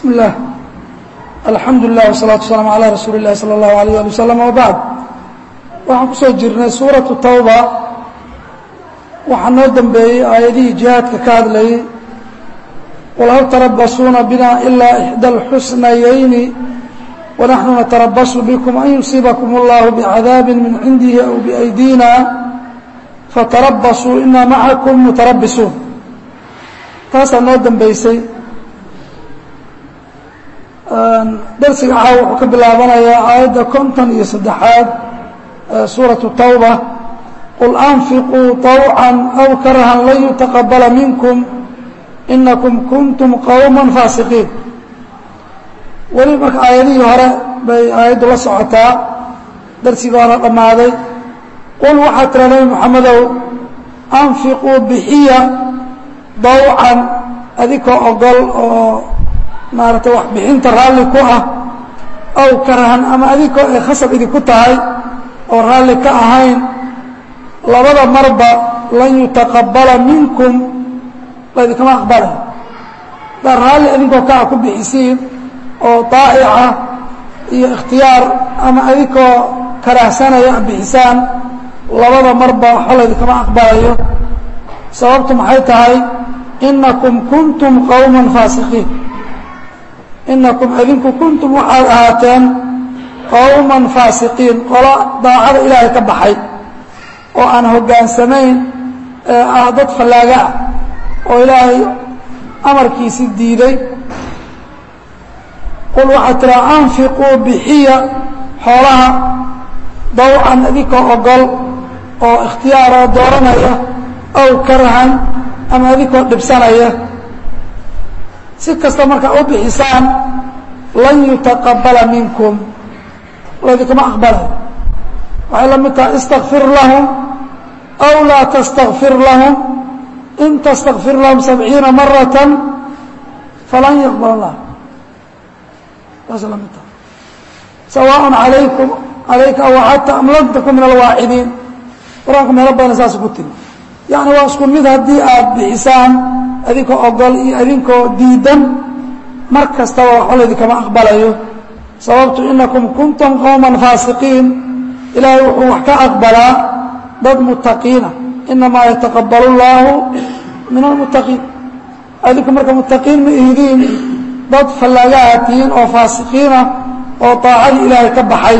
bismi اllah alxamdu lilah wsalaatu wasalaamu calaa rasuuli اllahi salى اllahu alayh ali wasalam wabacd waxaan ku soo jirnay suuratu tawba waxaa noo dembeeyey aayadihii jihaadka ka hadlayey qul hal tarabasuuna bina ilaa ixdى اlxusnayayni wanaxnu natarabasu bikum an yusiibakum اllahu bicadaabi min cindihi aw biأydiina fatarabasuu ina macakum mutarabisuun taasaa noo dembeysay darsiga caaw wuxuu ka bilaabanayaa aayadda konton iyo saddexaad suuraةu tawba qul anfiquu طawcan aw karahan lan yutaqabala minkum inakum kuntum qowma faasiqiin weli marka aayadihii hore bay aayaddu la socotaa darsigii hore dhammaaday qul waxaa tira nebi moxamedow anfiquu bixiya dawcan adikoo ogol oo maaragtay wax bixinta raalli ku ah aw karahan ama adikoo ay khasab idinku tahay oo raalli ka ahayn labada marba lan yutaqabala minkum laydinkama aqbalay daa raalli adinkoo kaa ku bixisiin oo daa'ica iyo ikhtiyaar ama adikoo karahsanaya bixisaan labada marba waxba laydinkama aqbalayo sababtu maxay tahay inakum kuntum qowma faasiqiin inakum adinku kuntum waxaad ahaateen qowman faasiqiin qolo daacada ilaahay ka baxay oo aan hoggaansamayn ee ah dad fallaaga ah oo ilaahay amarkiisi diiday qul waxaad tiraa anfiquu bixiya xoolaha dawcan adinkoo ogol oo ikhtiyaaroo dooranaya aw karahan ama adinkoo dhibsanaya si kasta markaa u bixisaan lan yutaqabala minkum laydinkama aqbalay waxay la mid tahay istakfir lahum aw laa tastakfir lahum in tastakfir lahum sabciina marata falan yaqbal allah taasay la mid tahay sawaaء alaykum calayka aw axadta am lam takun min alwaacidiin qur-aanku meelo badan saas ku tiri yacni waa isku mid haddii aad bixisaan adinkoo ogol iyo adinkoo diidan mar kastaba waxba laydinkama aqbalayo sababtu inakum kuntum qowman faasiqiin ilaahay wuxuu wax ka aqbalaa dad mutaqiina inamaa yataqabalu اllaahu min almuttaqiin adinku marka muttaqiin ma ihidiin dad fallaagaha tihiin oo faasiqiina oo daacadii ilaahay ka baxay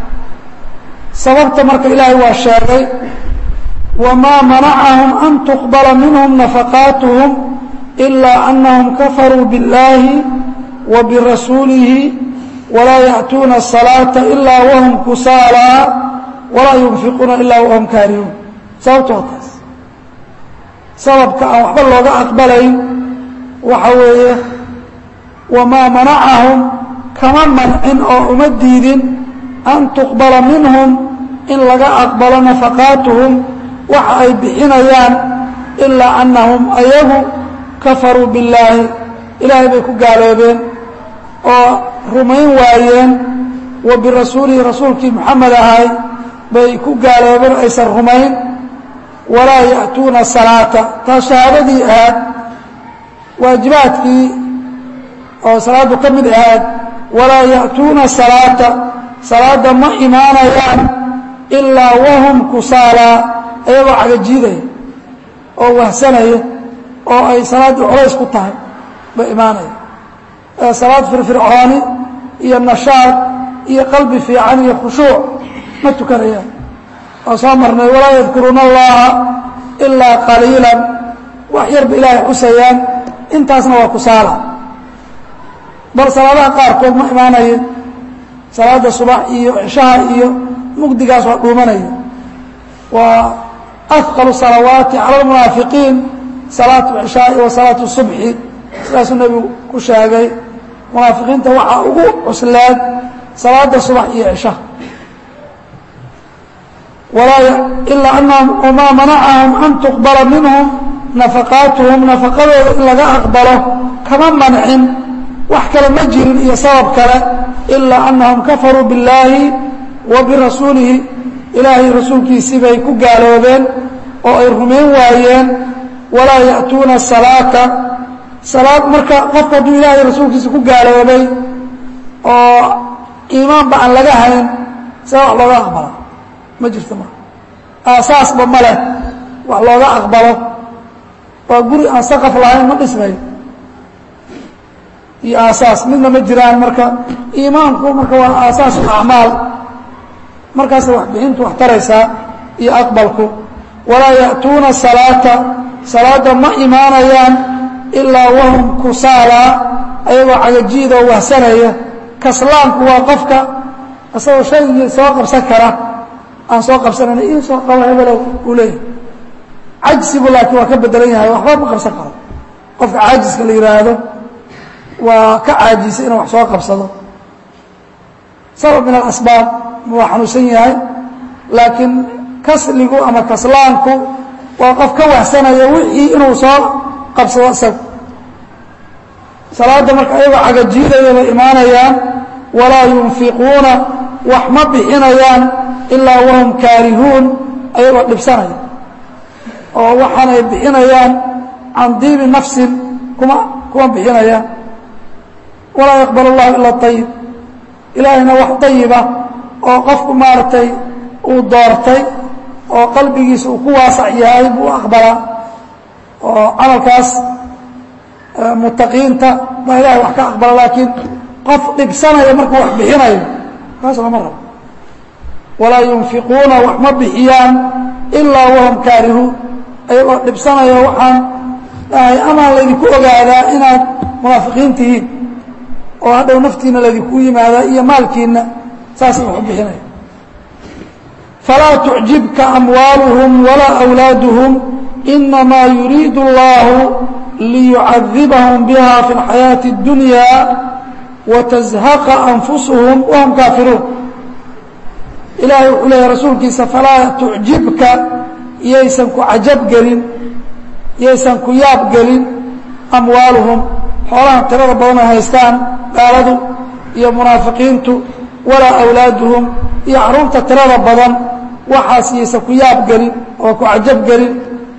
sababta marka ilaahay waa sheegay wmaa manacahum an tuqbala minhum nafaqaatuhum ilaa anahum kafaruu biاllaahi wa birasuulihi walaa ya'tuuna الsalaaةa ilaa wahum kusaalaa walaa yunfiquuna ilaa wahum kaarihuun sababto waa taas sababka aan waxba looga aqbalayn waxa weeye wamaa manacahum kama mancin oo uma diidin an tuqbala minhum in laga aqbalo nafaqaatuhum waxa ay bixinayaan ilaa annahum ayagu kafaruu billaahi ilaahay bay ku gaaloobeen oo rumayn waayeen wa birasuulihi rasuulkii moxamed ahay bay ku gaaloobeen aysan rumayn walaa ya'tuuna salaata taas shahaadadii ahaad waajibaadkii oo salaaddu ka mid ahaad walaa ya'tuuna salaata salaadda ma imaanayaan ilaa wahum kusaalaa ayagoo cagajiidaya oo wahsanaya oo ay salaaddii culays ku tahay bay imaanaya salaad firfircooni iyo nashaad iyo qalbi fiican iyo khushuuc ma tukanayaan waa soo marnay walaa yadkuruuna allaha ilaa qaliilan wax yarba ilaahay xusayaan intaasna waa kusaala bal salaadaha qaarkood ma imaanayin salaadda subax iyo cishaha iyo mugdigaas waa dhuumanaya waa afqalu salawaati cala almunaafiqiin salaatu cishaai wa salaatu subxi sidaasuu nebigu ku sheegay munaafiqiinta waxaa ugu cusleed salaada subax iyo cishaha ilaa anahum wamaa manacahum an tuqbala minhum nafaqaatuhum nafaqadooda in laga aqbalo kama mancin wax kale ma jirin iyo sabab kale ilaa anahum kafaruu billaahi wa birasuulihi ilaahay rasuulkiisii bay ku gaaloobeen oo ay rumayn waayeen walaa ya'tuuna salaata salaad marka qofka hadduu ilaahay rasuulkiisa ku gaaloobay oo iimaanba aan laga hayn see wax looga aqbalo ma jirto marka aasaasba ma leh wax looga aqbalo waa guri aan saqaf lahayn ma dhismayo iyo aasaas midna ma jiraan marka iimaanku marka waa aasaas acmaal markaasa waxbixintu wax taraysaa iyo aqbalku walaa ya'tuuna salaata salaadda ma imaanayaan ilaa wahum kusaalaa ayagoo cagajiida oo wahsanaya kaslaanku waa qofka isagoo shaygii soo qabsan kara aan soo qabsanayna ii soo qabo hebelow uu leeyahay cajsigu laakiin waa ka bedelan yahay waxba ma qabsan karo qofka caajiska la yidhaahdo waa ka caajisay inuu wax soo qabsado sabab min alasbaab waa xanuunsan yahay laakiin kasligu ama kaslaanku waa qof ka wahsanaya wixii inuu soo qabsado isaga salaadda marka ayagoo cagajiidaya bay imaanayaan walaa yunfiquuna wax ma bixinayaan ilaa wahum kaarihuun ayagoo dhibsanaya oo waxaanay bixinayaan can diibi nafsin kuma kuma bixinayaan walaa yaqbal اllahu ila ayib ilaahayna wax ayiba oo qofku maaragtay uu doortay oo qalbigiisa uu ku waasac yahay buu aqbalaa oo camalkaas mutaqiinta baa ilahay wax ka aqbala laakiin qof dhibsanaya markuu wax bixinayo kaas lama rabo walaa yunfiquuna wax ma bixiyaan ilaa wahum kaarihuun ayagoo dhibsanaya waxaan dhahay amaa laydinku ogaadaa inaad munaafiqiin tihiin oo hadhow naftiina laydinku yimaadaa iyo maalkiina saasay wax u bixinaya falaa tucjibka amwaaluhum walaa awlaaduhum inamaa yuriidu اllahu liyucadibahum biha fi اlxayaaةi اddunya watazhaqa anfusuhum wahum kaafiruun ilaahay wuxuu leeyahy rasuulkiisa falaa tucjibka yaysan ku cajab gelin yaysan ku yaab gelin amwaaluhum xoolahan tirada badan ay haystaan gaaladu iyo munaafiqiintu walaa awlaaduhum iyo carruurta tirada badan waxaas yaysan ku yaab gelin oo ku cajab gelin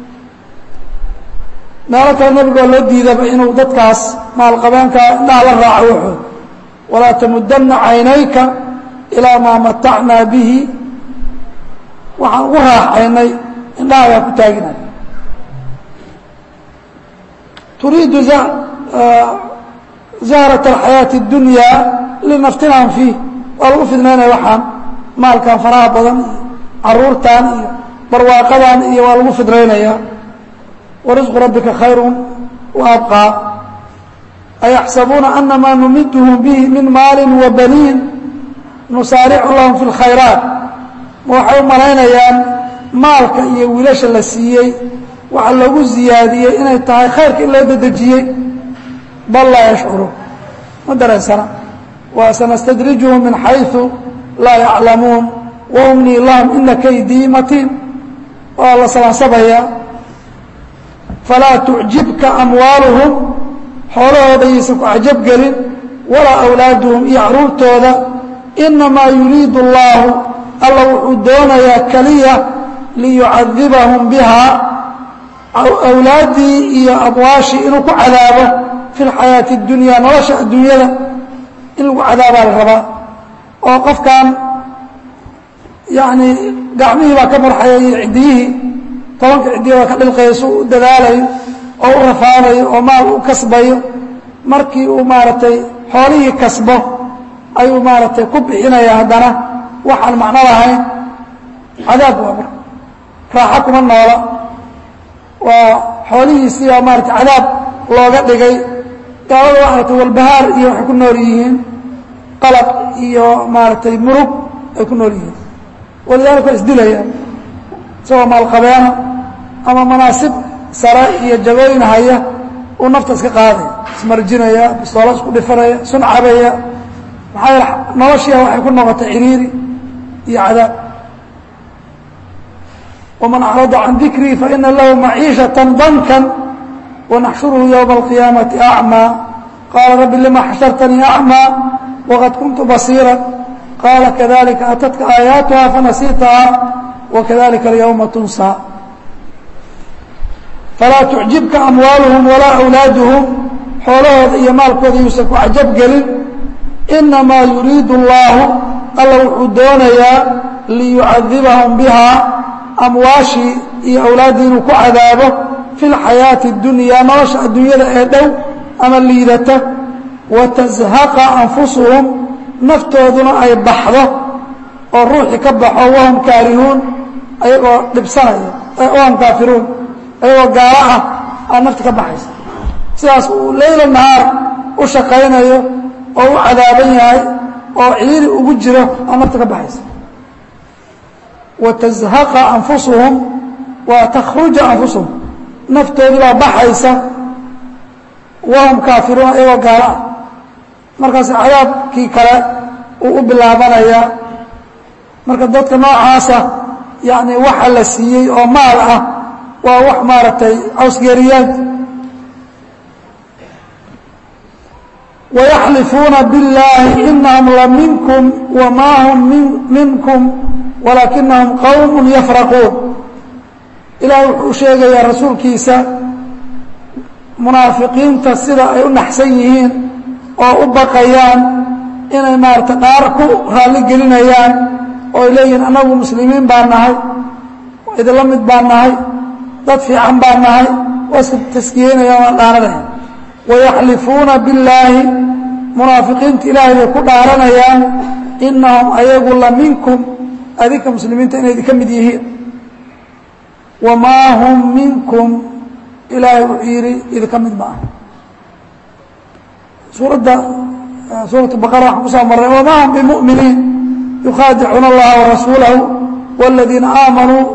meelo kale nebigoo loo diidaba inuu dadkaas maalqabeenkaa indhaha la raaco wuxuu walaa tamudanna caynayka ilaa maa matacnaa bihi waxaan ugu raaxaynay indhahagaa ku taaginay turiidu zahrat alxayaati اdunyaa linaftinahum fiih waa lagu fidnaynaya waxaan maalkan faraha badan iyo caruurtan iyo barwaaqadan iyo waa lagu fidnaynaya warisqu rabbika khayru wa abqaa ayaxsabuuna anamaa numiduhum bihi min maali wa baniin nusaaricu lahum fi اlkhayraat ma waxay u malaynayaan maalka iyo wiilasha la siiyey waxa lagu ziyaadiyey inay tahay khayrka in loo dedejiyey bal laa yashcuru ma dareensana wa sanastadrijuhum min xayثu laa yaclamuun waumnii lahum ina kaydii matiin waa la salaansabayaa falaa tucjibka amwaaluhum xoolahooda yaysan ku cajab gelin walaa awlaaduhum iyo caruurtooda inamaa yuriidu اllahu alla wuxuu doonayaa keliya liyucadibahum biha awlaaddii iyo amwaashii inuu ku cadaabo fi lxayaati اdunya nolosha adduunyada in lagu cadaabaa la rabaa oo qofkan yani gacmihii baa ka marxaya iyo ciddiyihii tobanka ciddiya baa ka dhilqayso u dadaalayo oo u rafaadayo oo maal u kasbayo markii uu maaragtay xoolihii kasbo ayuu maaragtay ku bixinaya haddana waxaan macno lahayn cadaab waa marka raaxo kuma noola waa xoolihiisii baa maaragtay cadaab looga dhigay gaalada waa aragtay walbahaar iyo waxay ku nool yihiin qalaq iyo maaragtay murug ay ku nool yihiin walidaalika waa isdilayaan isagoo maalqabeena ama manaasib sare iyo jagooyin haya uu nafta iska qaadaya ismarjinaya bistoola isku dhifanaya sun cabaya maxaa yeele noloshiia waxay ku noqotay ciriiri iyo cadaab waman acrada can dikrii faina lahu maciishaةa danka wanaxshuruhu ywma اlqiyaamati acmaa qaala rabbi lima xashartanii acmaa waqad kuntu basiira qaala kadalika atadka aayaatuha fanasiitaha wakadalika alyawma tunsaa falaa tucjibka amwaaluhum walaa awlaaduhum xoolahooda iyo maalkooda yuusan ku cajab gelin inamaa yuriidu اllaahu alla wuxuu doonayaa liyucadibahum bihaa amwaashii iyo awlaaddii inuu ku cadaabo fi اlxayaati اdunyaa nolosha adduunyada ee dhow ama liidata watazhaqa anfusuhum naftooduna ay baxdo oo ruuxii ka baxo wahum kaarihuun ayagoo dhibsanaya wahum kaafiruun ayagoo gaalo ah aa nafta ka baxaysa sidaas uu leyla nahaar u shaqaynayo oo u cadaaban yahay oo ciiri ugu jiro aa nafta ka baxaysa watazhaqa anfusuhum waa takhruja anfusuhum naftoodii baa baxaysa wahum kaafiruun ayagoo gaalo ah markaas cadaabkii kale uu u bilaabanayaa marka dadka noocaasa yacni waxa la siiyey oo maal ah waa wax maaragtay cawsgeeriyaad wayaxlifuuna biاllaahi inahum la minkum wamaa hum minkum walaakinahum qowm yafraquun ilaah wuxuu sheegayaa rasuulkiisa munaafiqiinta sida ay u naxsan yihiin oo u baqayaan inay maarata dhaar ku raalli gelinayaan oo ay leeyihiin annagu muslimiin baan nahay idinla mid baan nahay dad fiican baan nahay waa iska taskiyeynayaan waan dhaaranaya wayaxlifuuna billaahi munaafiqiinta ilaahay bay ku dhaaranayaan inahum ayagu la minkum adinka muslimiinta inay idinka mid yihiin wamaa hum minkum ilaahay wuxuu yidhi idinka mid ma ah suuradda suuratu baqara waxaan kusoo marray wamaa hum bimuminiin yukhaadicuuna allaha warasuulahu wاladiina aamanuu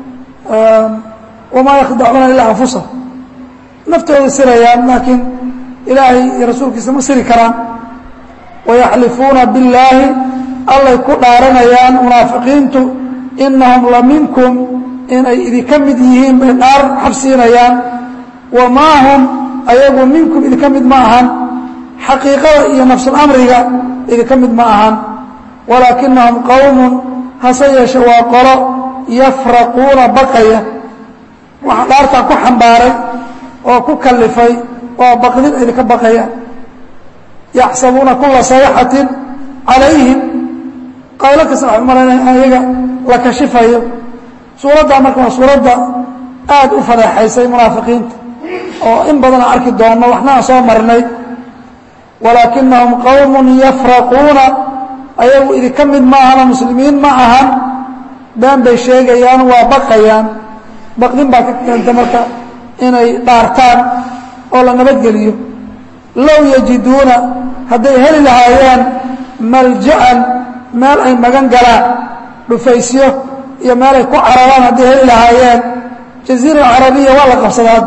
wamaa yakdacuuna ilaa anfusahum naftooda sirayaan laakiin ilaahay iyo rasuulkiisa ma siri karaan wayaxlifuuna billaahi allay ku dhaaranayaan munaafiqiintu inahum la minkum inay idinka mid yihiin bay dhaar xabsiinayaan wamaa hum ayagu minkum idinka mid ma ahan xaqiiqada iyo nafsulamriga idinka mid ma ahan walaakinahum qowmun hase yeeshe waa qolo yafraquuna baqaya waxa dhaartaa ku xambaaray oo ku kalifay oo baqdin idinka baqayaan yaxsabuuna kula sayxatin calayhim qaylo kasta waxay umalaynaya ayaga la kashifayo suuraddaa marka waa suuradda aad u fadeexaysay munaafiqiinta oo in badan aan arki doonno waxna aan soo marnay walaakinahum qowmun yafraquuna ayagu idinka mid ma ahano muslimiin ma ahan been bay sheegayaan waa baqayaan baqdin baa ka keenta marka inay dhaartaan oo la nabadgeliyo low yajiduuna hadday heli lahaayeen malja'an meel ay magan galaan dhufaysyo iyo meel ay ku cararaan hadday heli lahaayeen jaziira alcarabiya waa la qabsadaa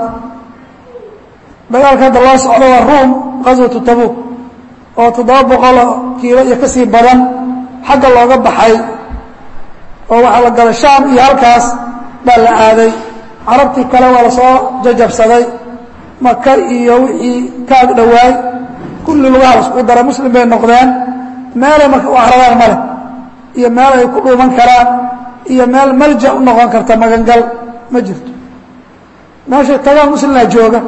dagaalka hadda loo socdo waa ruum qaswatu tabuuk oo toddoba boqoloo kiilo iyo ka sii badan xagga looga baxay oo waxaa la galay shaam iyo halkaas baa la aaday carabtii kale waa lasoo jajabsaday maka iyo wixii ka ag dhowaay kulli lugaha laiskugu daray muslim bay noqdeen meelay marka u cararaan male iyo meel ay ku dhuuman karaan iyo meel malja u noqon karta magangal ma jirto meeshay tagaan muslimna jooga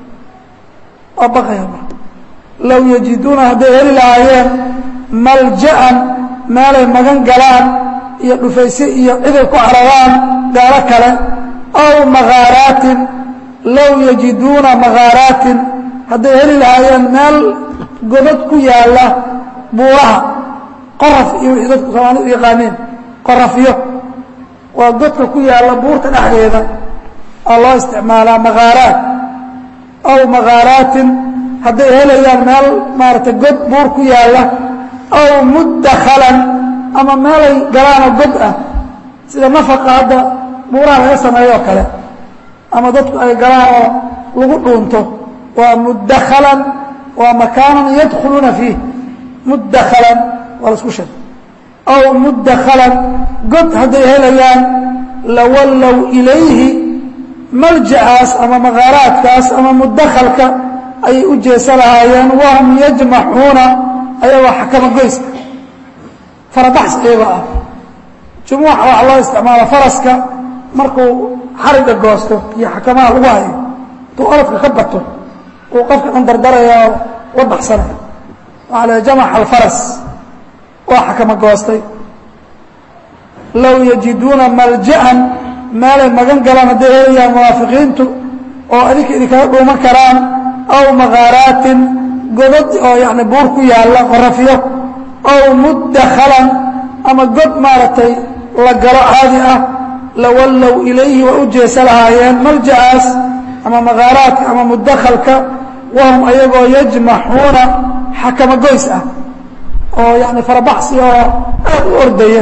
waa baqaya marka low yajiduuna hadday heli lahaayeen malja'an meelay magan galaan iyo dhufayse iyo ciday ku cararaan gaalo kale aw makaaraatin low yajiduuna makaaraatin hadday heli lahaayeen meel godad ku yaalla buuraha qoraf iyo wixii dadku soomaalidu u yaqaaneen qorafyo waa godka ku yaalla buurta dhexdeeda aa loo isticmaalaa makaaraat aw makaaraatin hadday helayaan meel maaragtay god buur ku yaalla aw muddakhalan ama meelay galaanoo god ah sida nafaqa hadda buuraha laga sameeyo oo kale ama dadku ay galaan oo lagu dhuunto waa muddakhalan waa makaanan yadkhuluuna fiih muddakhalan waa la isku sheeg aw muddakhalan god hadday helayaan lawallow ilayhi malja'aas ama makaaraadkaas ama muddakhalka ayay u jeesa lahaayeen wahum yajmaxuuna ayagoo xakama goyska farabaxs ayagoo ah jumuuxa waxaa loo isticmaala faraska markuu xariga goosto iyo xakamaha lagu hayo intuu orodka ka bato uu qofka dhan dardaraya oo la baxsanaya waxaa la jamac alfaras waa xakama goostay low yajiduuna malja'an meelay magan galaan hadday helayaan munaafiqiintu oo adinka idinkaga dhuuman karaan aw makaaraatin godad oo yani buur ku yaalla qorafiyo aw muddakhalan ama god maaragtay la galo caadi ah lawallow ilayhi waa u jeesa lahaayeen malja'aas ama makaaraadka ama mudakhalka wahum ayagoo yajmaxuuna xakama goys ah oo yani farabaxsi oo aad u ordaya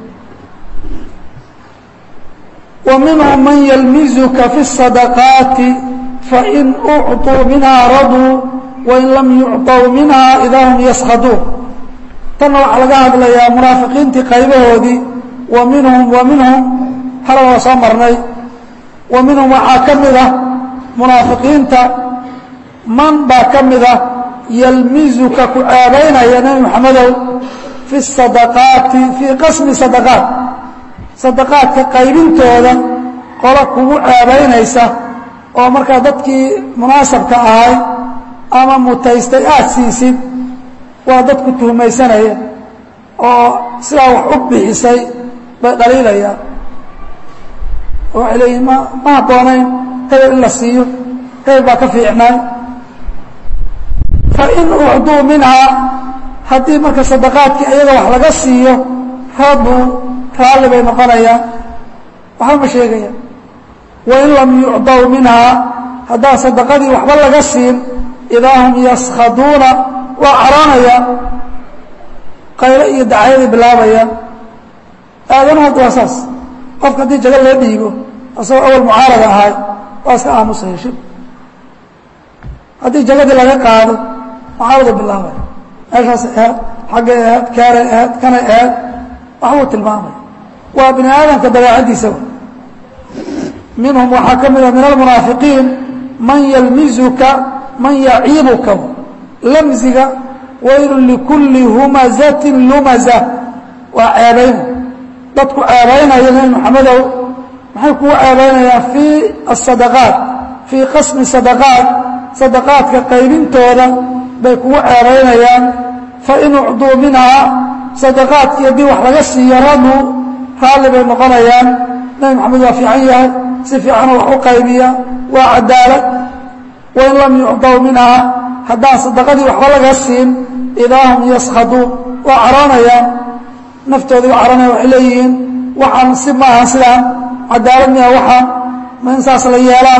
wa minhum man yalmizuka fi الصadaqaati fain ucطuu minha raduu wain lam yucطw minha idaa hum yaskhaduun tanna waxaa laga hadlayaa munaafiqiintii qaybahoodii wa minhum wa minhum hala waa soo marnay wa minhum waxaa ka mid ah munaafiqiinta man baa ka mid ah yalmizuka ku ceebaynaya nebi moxamedow fi sadaqaati fii qasmi sadaqaat sadaqaadka qaybintooda qolo kugu ceebaynaysa oo markaa dadkii munaasabka ahay ama mutaystay aad siisid waa dadku tuhmaysanaya oo sidaa wax u bixisay bay dhaliilayaan oo waxay leeyihin ma ma habboonayn hebel in la siiyo hebel baa ka fiicnay fain ucduu minhaa haddii marka sadaqaadkii ayaga wax laga siiyo raduu raalli bay noqonayaan waxba ma sheegaya wain lam yucdaw minhaa haddaan sadaqadii waxba laga siin idaa hum yaskhaduuna waa caroonayaan qaylo iyo dacyaday bilaabayaan aadanuhu hadda waa saas qofka haddii jago loo dhiibo asagoo awal mucaarada ahay waa iska aamusa heshib haddii jagadii laga qaado mucaaradu bilaabaya meeshaas ahaad xaggay ahaad kaaray ahaad kanay ahaad waxbuu tilmaamaya waa bini aadamka dabeecaddiisa minhum waxaa ka mida min almunaafiqiin man yalmizuka man yaciibuka lamziga waylu likulli humazatin lumaza waa ceebayn dadku ceebaynaya nebi moxamedow maxay kugu ceebaynayaan fii asadaqaat fii qasmi sadaqaat sadaqaadka qaybintooda bay kugu ceebaynayaan fain ucduu minhaa sadaqaadkii haddii wax laga siiyo raduu raalli bay noqonayaan nebi moxamed waa fiican yahay si fiicana wax u qaybiya waa cadaalad wain lam yucdaw minhaa haddaan sadaqadii waxba laga siin idaa hum yaskhaduun waa caroonayaan naftoodii waa caroonaya waxay leeyihiin waxaan si maaha sidaan cadaalad miya waxaan ma in saas la yeelaa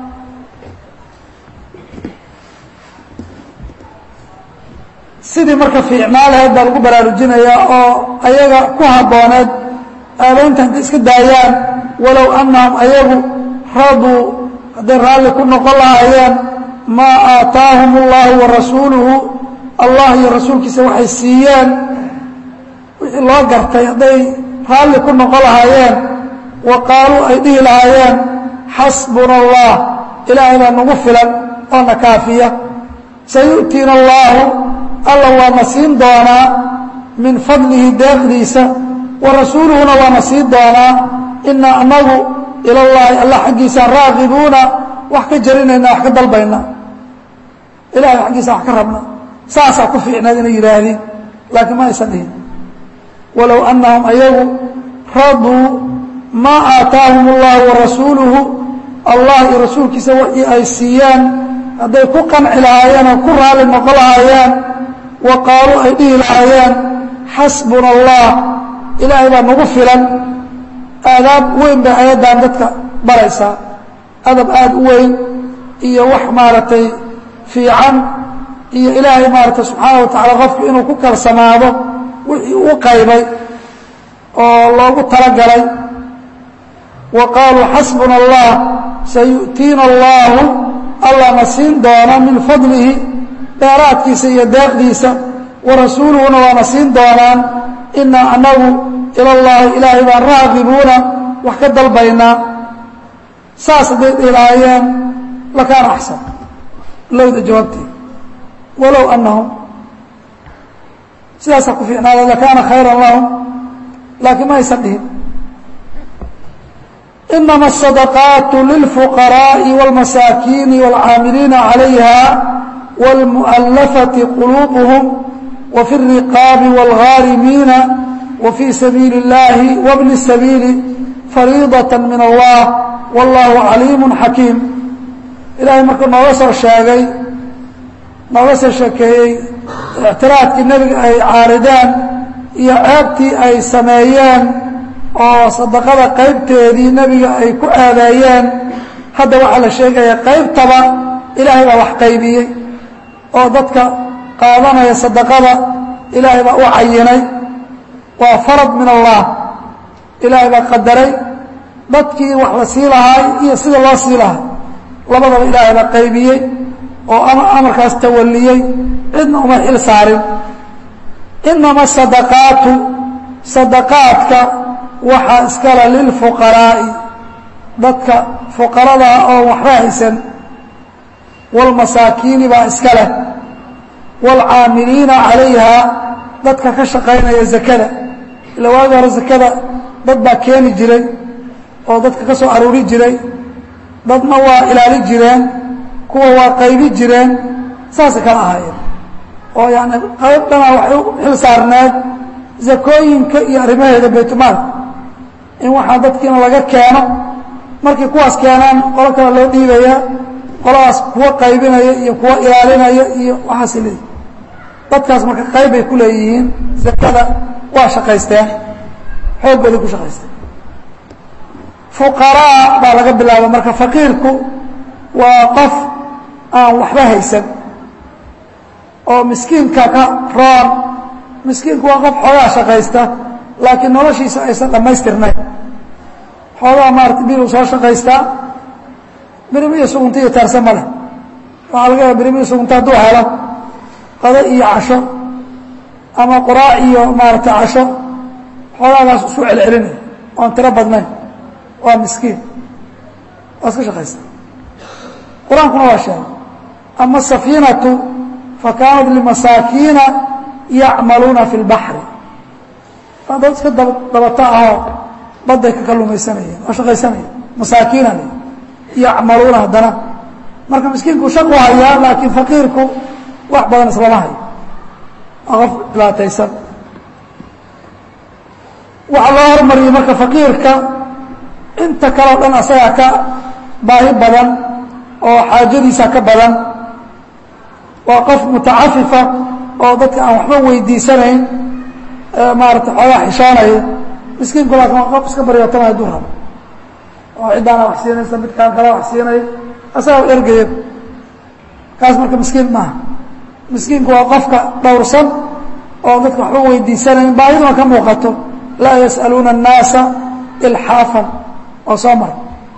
sidii marka fiicnaa lahayd baa lagu baraarujinayaa oo ayaga ku habbooneed aabaynta hadday iska daayaan walow annahum ayagu raduu hadday raalli ku noqon lahaayeen maa aataahum اllahu wa rasuuluhu allah iyo rasuulkiisa waxay siiyeen wixii loo gartay hadday raalli ku noqon lahaayeen wa qaaluu ay dhihi lahaayeen xasbuna allah ilaahay baa nagu filan oo na kaafiya sayu'tiina allaahu alla waana siin doonaa min fadlihi deeqdiisa wa rasuuluhuna waana siin doonaa inaa anagu ilallaahi alla xaggiisaan raaqibuuna wax ka jarinayna wax ka dalbayna ilahay xaggiisa wax ka rabna saasaa ku fiicnayd inay yidhaahdeen laakiin ma aysan dhihin walow annahum ayagu raduu maa aataahum allahu wa rasuuluhu allah iyo rasuulkiisa wixii ay siiyaan hadday ku qanci lahaayeen oo ku raali noqon lahaayeen wa qaaluu ay dhihi lahaayeen xasbuna allah ilaahay baa nagu filan aadaab weyn bay ayaddan dadka baraysaa adab aada u weyn iyo wax maaragtay fiican iyo ilaahay maaragtay subxaana wa tacaala qofku inuu ku kalsamaado wixii u qaybay oo loogu talagalay wa qaaluu xasbuna allah sayu'tiina allaahu allana siin doona min fadlihi dheeraadkiisa iyo deeqdiisa wa rasuuluhuna waana siin doonaan inaa anagu ilallaahi ilaahay baan raaqibuuna wax ka dalbaynaa saas hadday dhihi lahaayeen lakaana axsan lowda jawaabteed walow annahum sidaasaa ku fiicnaada lakaana khayran lahum laakiin ma aysan dhihin inama الصadقaaت lilfuqaraaءi wاlmasaakiini wاlcaamiliina عalayha wاlmuؤalafaةi quluubهm wfi الriqaabi wاlghaarimiina wfii sabiili الlahi wbni الsabiili fariidaة min allah wاllahu caliim xakiim ilahay markuu nooga soo sheegay nooga soo sheekeeyey ictiraadkii nebiga ay caarideen iyo ceebtii ay sameeyeen oo sadaqada qaybteedii nebiga ay ku aadeeyeen hadda waxaa la sheegaya qaybtaba ilaahay baa wax qaybiyey oo dadka qaadanaya sadaqada ilaahay baa u cayinay waa farad min allah ilaahay baa qadaray dadkii wax la sii lahaay iyo sida loo sii lahaa labadaba ilaahay baa qaybiyey oo amarkaas tawaliyey cidna uma xil saarin inama sadaqaatu sadaqaadka waxaa iskale lilfuqaraa'i dadka fuqaradaa oo waxba haysan wاlmasaakiini baa iska leh wاlcaamiliina calayha dadka ka shaqaynaya zakada ila waagi hore zakada dad baa keeni jiray oo dadka ka soo aruuri jiray dadna waa ilaali jireen kuwa waa qaybi jireen saasay kala ahaayeen oo yani qayb dhana waxay u xil saarneed zakooyinka iyo arrimaheeda baytmaalka in waxaa dadkiina laga keeno markay kuwaas keenaan qolo kale loo dhiibaya qoladaas kuwa qaybinaya iyo kuwa ilaalinaya iyo waxaas leeyihi dadkaas marka qayb bay ku leeyihiin zakada waa shaqaysteen xooggooday ku shaqaysteen fuqaraa baa laga bilaaba marka faqiirku waa qof aan waxba haysan oo miskiinka ka roon miskiinku waa qof xoogaa shaqaysta laakiin noloshiisa aysan dhammaystirnayn xoogaa maarata bil uu soo shaqaystaa birim iyo sugunta iyo taarse ma leh waxaa laga yaaba birim iyo sugunta hadduu helo qado iyo casho ama quraac iyo maarata casho xoogaagaas isu celcelinaya oon tiro badnayn waa miskiin waa iska shaqaysta qur-aankuna waa sheegay ama asafiinatu fakaanat limasaakiina yacmaluuna fi اlbaxri waa dad iska dab dabata ahoo badday ka kalumaysanayeen oo shaqaysanayeen masaakiina le yacmaluuna haddana marka miskiinku shaqu hayaa laakiin faqiirku wax badan islama hayo waa qof dhibaataysan waxaa loo hormariyey marka faqiirka inta kaleo dhan asagaa ka baahi badan oo xaajadiisa ka badan waa qof mutacafifa oo dadka aan waxba weydiisanayn maarata xoogaa xishoonaya miskiinku laakin waa qof iska baryootamaya hadduu rabo oo ciddaana wax siinaysa midkaan kala wax siinay asagaa ergaya kaas marka miskiin maaha miskiinku waa qofka dhowrsan oo dadka waxba weydiisanayn baahiduna ka muuqato laa yas'aluuna الnaasa ilxaafan oo soo mara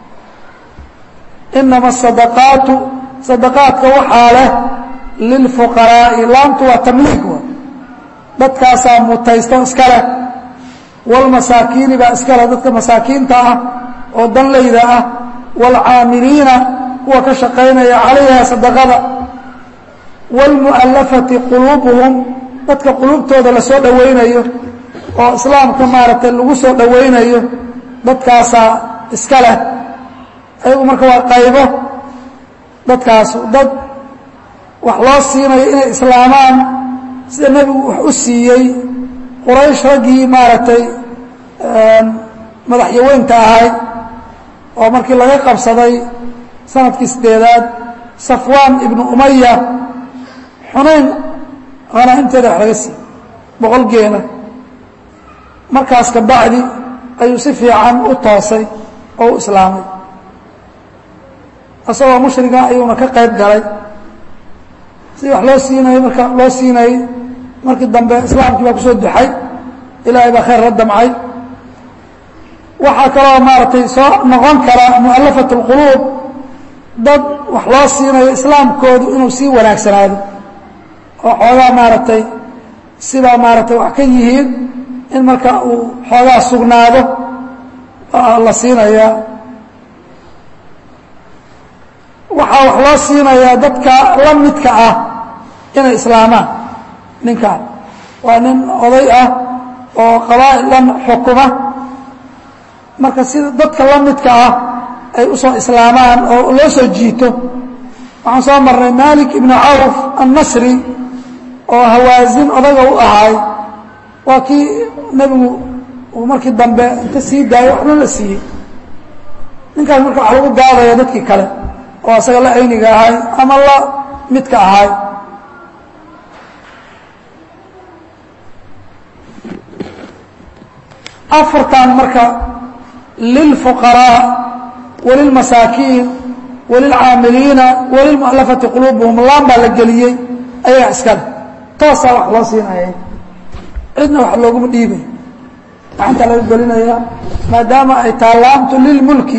inama asadaqaatu sadaqaadka waxaa leh lilfuqaraa'i laamtu waa tamliig wa dadkaasaa mutaysto iska leh wاlmasaakiini baa iska leh dadka masaakiinta ah oo danlayda ah wاlcaamiliina kuwa ka shaqaynaya calayha sadaqada wاlmu'alafati quluubuhum dadka quluubtooda la soo dhowaynayo oo islaamka maaragtay lagu soo dhowaynayo dadkaasaa iska leh ayagu marka waa qaybo dadkaasu dad wax loo siinayo inay islaamaan sida nebigu wax u siiyey quraysh raggii maaragtay madaxyaweynta ahayd oo markii laga qabsaday sanadkii sideedaad safwaan ibnu umaya xunayn hanaaimteeda wax laga siiyey boqol geena markaas ka bacdi ayuu si fiican u toosay oo u islaamay isagoo mushriga ayuuna ka qayb galay sidii wax loo siinayey marka loo siinayey markii dambe islaamkii baa kusoo duxay ilaahay baa khayr la damcay waxaa kaloo maaragtay soo noqon kara mu'alafat اlquluub dad wax loo siinayo islaamkoodu inuu sii wanaagsanaado oo xoogaa maaragtay sidaa maaragtay wax ka yihiin in marka uu xoogaa sugnaado la siinayaa waxaa wax loo siinayaa dadka la midka ah inay islaamaan ninkaan waa nin oday ah oo qabaa'il dhan xukuma marka sida dadka la midka ah ay u soo islaamaan oo loo soo jiito waxaan soo marnay malik ibnu cawf annasri oo hawaasin odaga u ahaay waa kii nebigu uu markii dambe inta sii daayo waxna la siiyey ninkaas marka wax lagu gaadaya dadkii kale oo asaga la ayniga ahay ama la midka ahay afartan marka lilfuqaraa walilmasaakiin walilcaamiliina walilmu'alafati quluubuhum laan baa la geliyey ayaga iskale toosaa wax loo siinaya cidna wax looguma dhiibay gacanta laga gelinaya maadaama ay taalaamtu lilmulki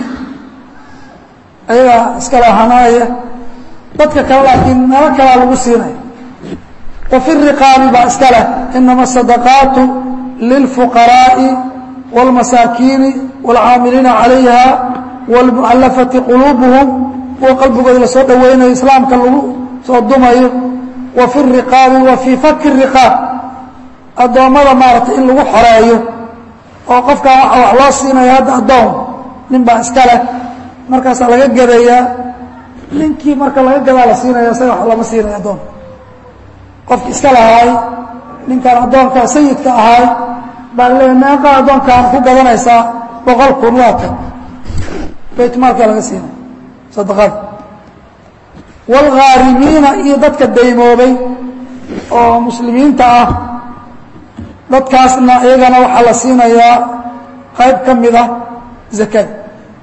ayagaa iskale hanaaya dadka kale laakiin nalo kalaa lagu siinaya wa fi riqaabi baa iska leh inama asadaqaatu lilfuqaraa'i wاlmasaakiini wاlcaamiliina calayha wاlmu'alafati quluubuhum kuwa qalbigooda lasoo dhoweynayo islaamka lagu soo dumayo wa fi riqaabi wa fii faki riqaab addoommada maaragtay in lagu xoreeyo oo qofkan waxa wax loo siinaya hadda addoon nin baa iska leh markaasaa laga gadayaa ninkii marka laga gadaa la siinaya isaga wax lama siinaya addoon qofki iska lahaay ninkaan addoonka sayidka ahaay baa leeya meeqa addoonkaan ku gadanaysaa boqol kun waata baytmaalkaa laga siinaya sadaqada waalghaarimiina iyo dadka daymoobay oo muslimiinta ah dadkaasna iyagana waxaa la siinayaa qayb ka mid ah zakada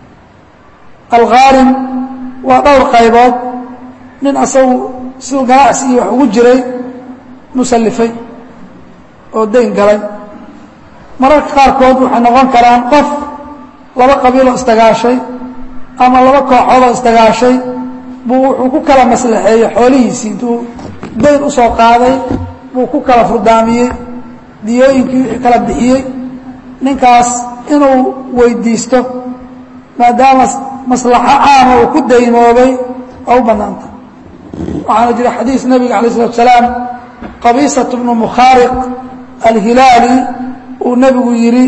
alghaarim waa dhowr qaybood nin asagu siduu ganacsi iyo wax ugu jiray musallifay oo dayn galay mararka qaarkood waxay noqon karaan qof laba qabiiloo isdagaashay ama laba kooxoodoo isdagaashay buu wuxuu ku kala maslaxeeyey xoolihiisii intuu dayn u soo qaaday buu ku kala furdaamiyey diyooyinkii wixii kala bixiyey ninkaas inuu weydiisto maadaama maslaxo caama uu ku daymoobay waa u bannaanta waxaana jira xadiis nebiga alay slatu salaam qabiisat bnu mukhaariq alhilaali uu nebigu yidhi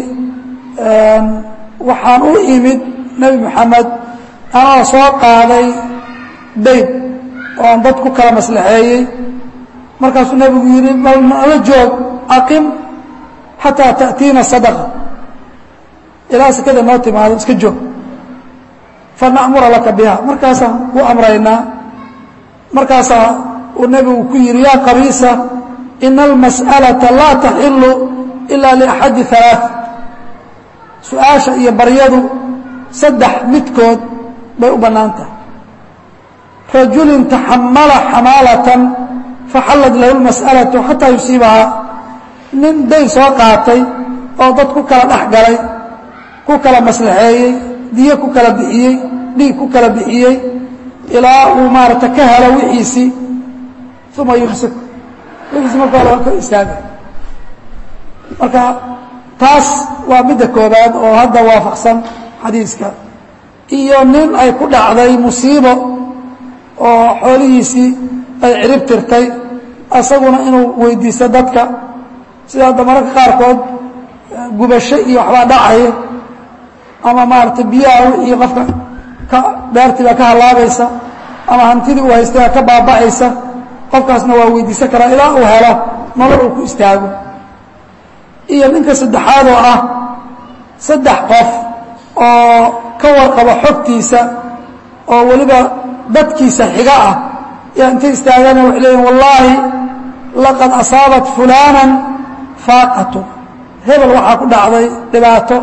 waxaan u imid nebi moxamed anoo soo qaaday dayn oo aan dad ku kala maslaxeeyey markaasuu nebigu yidhi bal nala joog aqim xataa ta'tiina sadaqa ilaa sekada noo timaado iska joog fana'mura laka biha markaasaan ku amraynaa markaasaa uu nebigu ku yidhi yaa qabiisa ina almas'alata laa taxilu ilaa liaxadi halaaث su-aasha iyo baryadu saddex midkood bay u bannaan tahay rajulin taxamala xamaalatan faxallad lahu lmas'alatu xataa yusiibahaa nin dayn soo qaatay oo dad ku kala dhex galay ku kala maslaxeeyey diyo ku kala bixiyey dhiig ku kala bixiyey ilaa uu maarata ka helo wixiisii uma yumsik wixiisi marka hore waa ka istaaga marka taas waa midda koobaad oo hadda waafaqsan xadiiska iyo nin ay ku dhacday musiibo oo xoolihiisii ay cirib tirtay asaguna inuu weydiisto dadka sida hadda mararka qaarkood gubasho iyo waxbaa dhacaya ama maaragtay biyaha wixii qofka ka beertii baa ka hallaabaysa ama hantidii uu haystay baa ka baaba'aysa qofkaasna waa weydiisan karaa ilaa uu helo nolol uu ku istaago iyo ninka saddexaad oo ah saddex qof oo ka warqabo xogtiisa oo weliba dadkiisa xiga ah yaa intay istaagana waxay leeyihin wallaahi laqad asaabat fulaanan faaqatu hebel waxaa ku dhacday dhibaato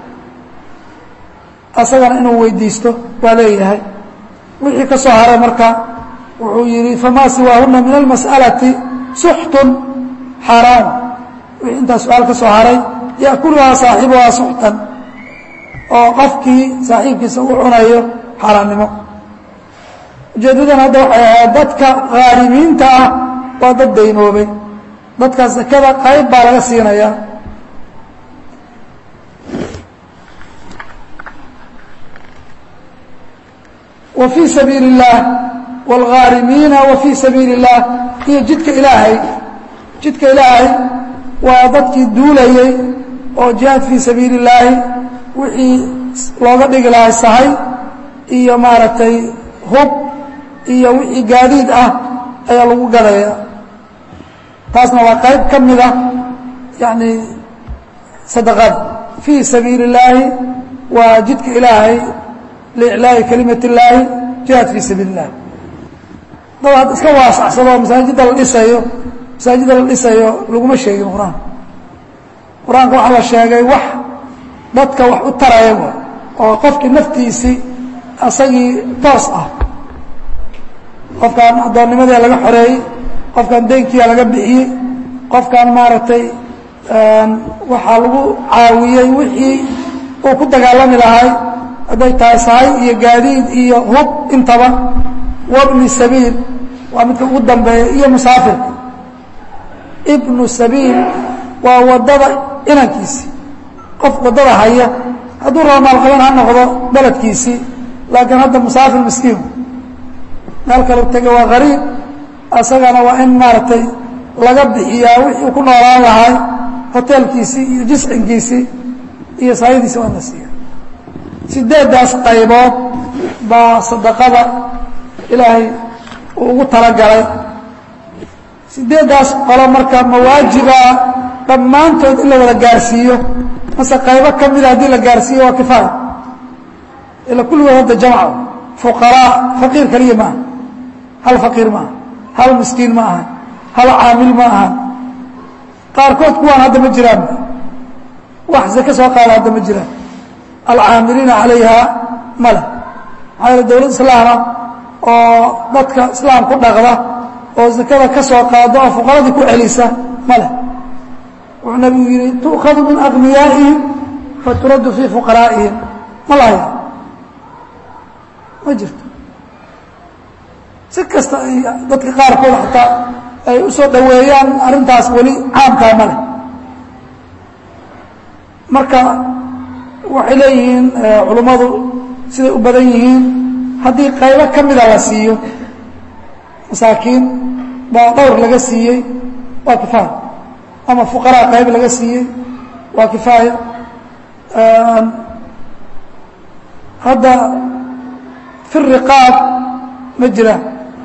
asagana inuu weydiisto waa leeyahay wixii ka soo haray marka wuxuu yidhi famaa siwaahuna min almas'alati suxtun xaaraam wixii intaa su-aal ka soo haray ya'kuluhaa saaxibuhaa suxtan oo qofkii saaxiibkiisa u cunayo xaaraannimo ujeeddadan hadda waxay ahayd dadka khaarimiinta ah waa dad daymoobay dadkaas sakada qayb baa laga siinayaa wa fii sabiili اllah wاlghaarimiina wa fii sabiili اllah iyo jidka ilaahay jidka ilaahay waa dadkii duulayey oo jihaad fii sabiili اllaahi wixii looga dhigi lahay sahay iyo maaragtay hub iyo wixii gaadiid ah ayaa lagu gadaya taasna waa qayb ka mid ah yacni sadaqada fii sabiili اllaahi waa jidka ilaahay liiclaahi kalimat اllaahi jihaad fii sabiili اllahi dad had iska waasacsado masaajidda la dhisayo masaajidda la dhisayo laguma sheegin qur-aanka qur-aanka waxaa la sheegay wax dadka wax u taraya oo qofkii naftiisii asagii toos ah qofkaan addoonnimadii laga xoreeyey qofkaan deynkiia laga bixiyey qofkaan maaragtay waxaa lagu caawiyey wixii uu ku dagaalami lahay hadday tahay sahay iyo gaadiid iyo hub intaba wabni sabiil waa midka ugu dambeeya iyo musaafirka ibnu sabiil waa waddada inankiisii qof waddada haya hadduu rabo maalqaban ha noqdo beledkiisii laakiin hadda musaafir miskiin meel kale tege waa qariib asagana waa in maaragtay laga bixiyaa wixii ku noolaan lahay hoteelkiisii iyo jiscinkiisii iyo saayadiisi waa in la siiya sideeddaas qaybood baa sadaqada ilaahay uu ugu talagalay sideeddaas qolo marka mawaajibaa dhammaantood in la wada gaarsiiyo mase qaybo ka mida haddii la gaarsiiyo waa kifaaya ila kulligood hadda jamca fuqaraa faqiir keliya ma aha hal faqiir ma aha hal miskiin ma aha hal caamil ma aha qaarkood kuwaan hadda ma jiraan wax zake soo qaada hadda ma jiraan alcaamiliina calayha male maxaa yeele dowlad islaama oo dadka islaam ku dhaqda oo zakada ka soo qaada oo fuqaradii ku celisa male wuxuu nabigu yihi tu'khadu min aغniyaa'ihim faturaddu fii fuqaraa'ihim ma lahaya ma jirto si kasta ay dadka qaarkood xataa ay u soo dhoweeyaan arrintaas weli caamkaa ma leh marka waxay leeyihiin culummadu siday u badan yihiin haddii qaybo ka mida la siiyo masaakiin baa dhowr laga siiyey waa kifaaya ama fuqaraa qayb laga siiyey waa kifaaya hadda fi riqaab ma jiraan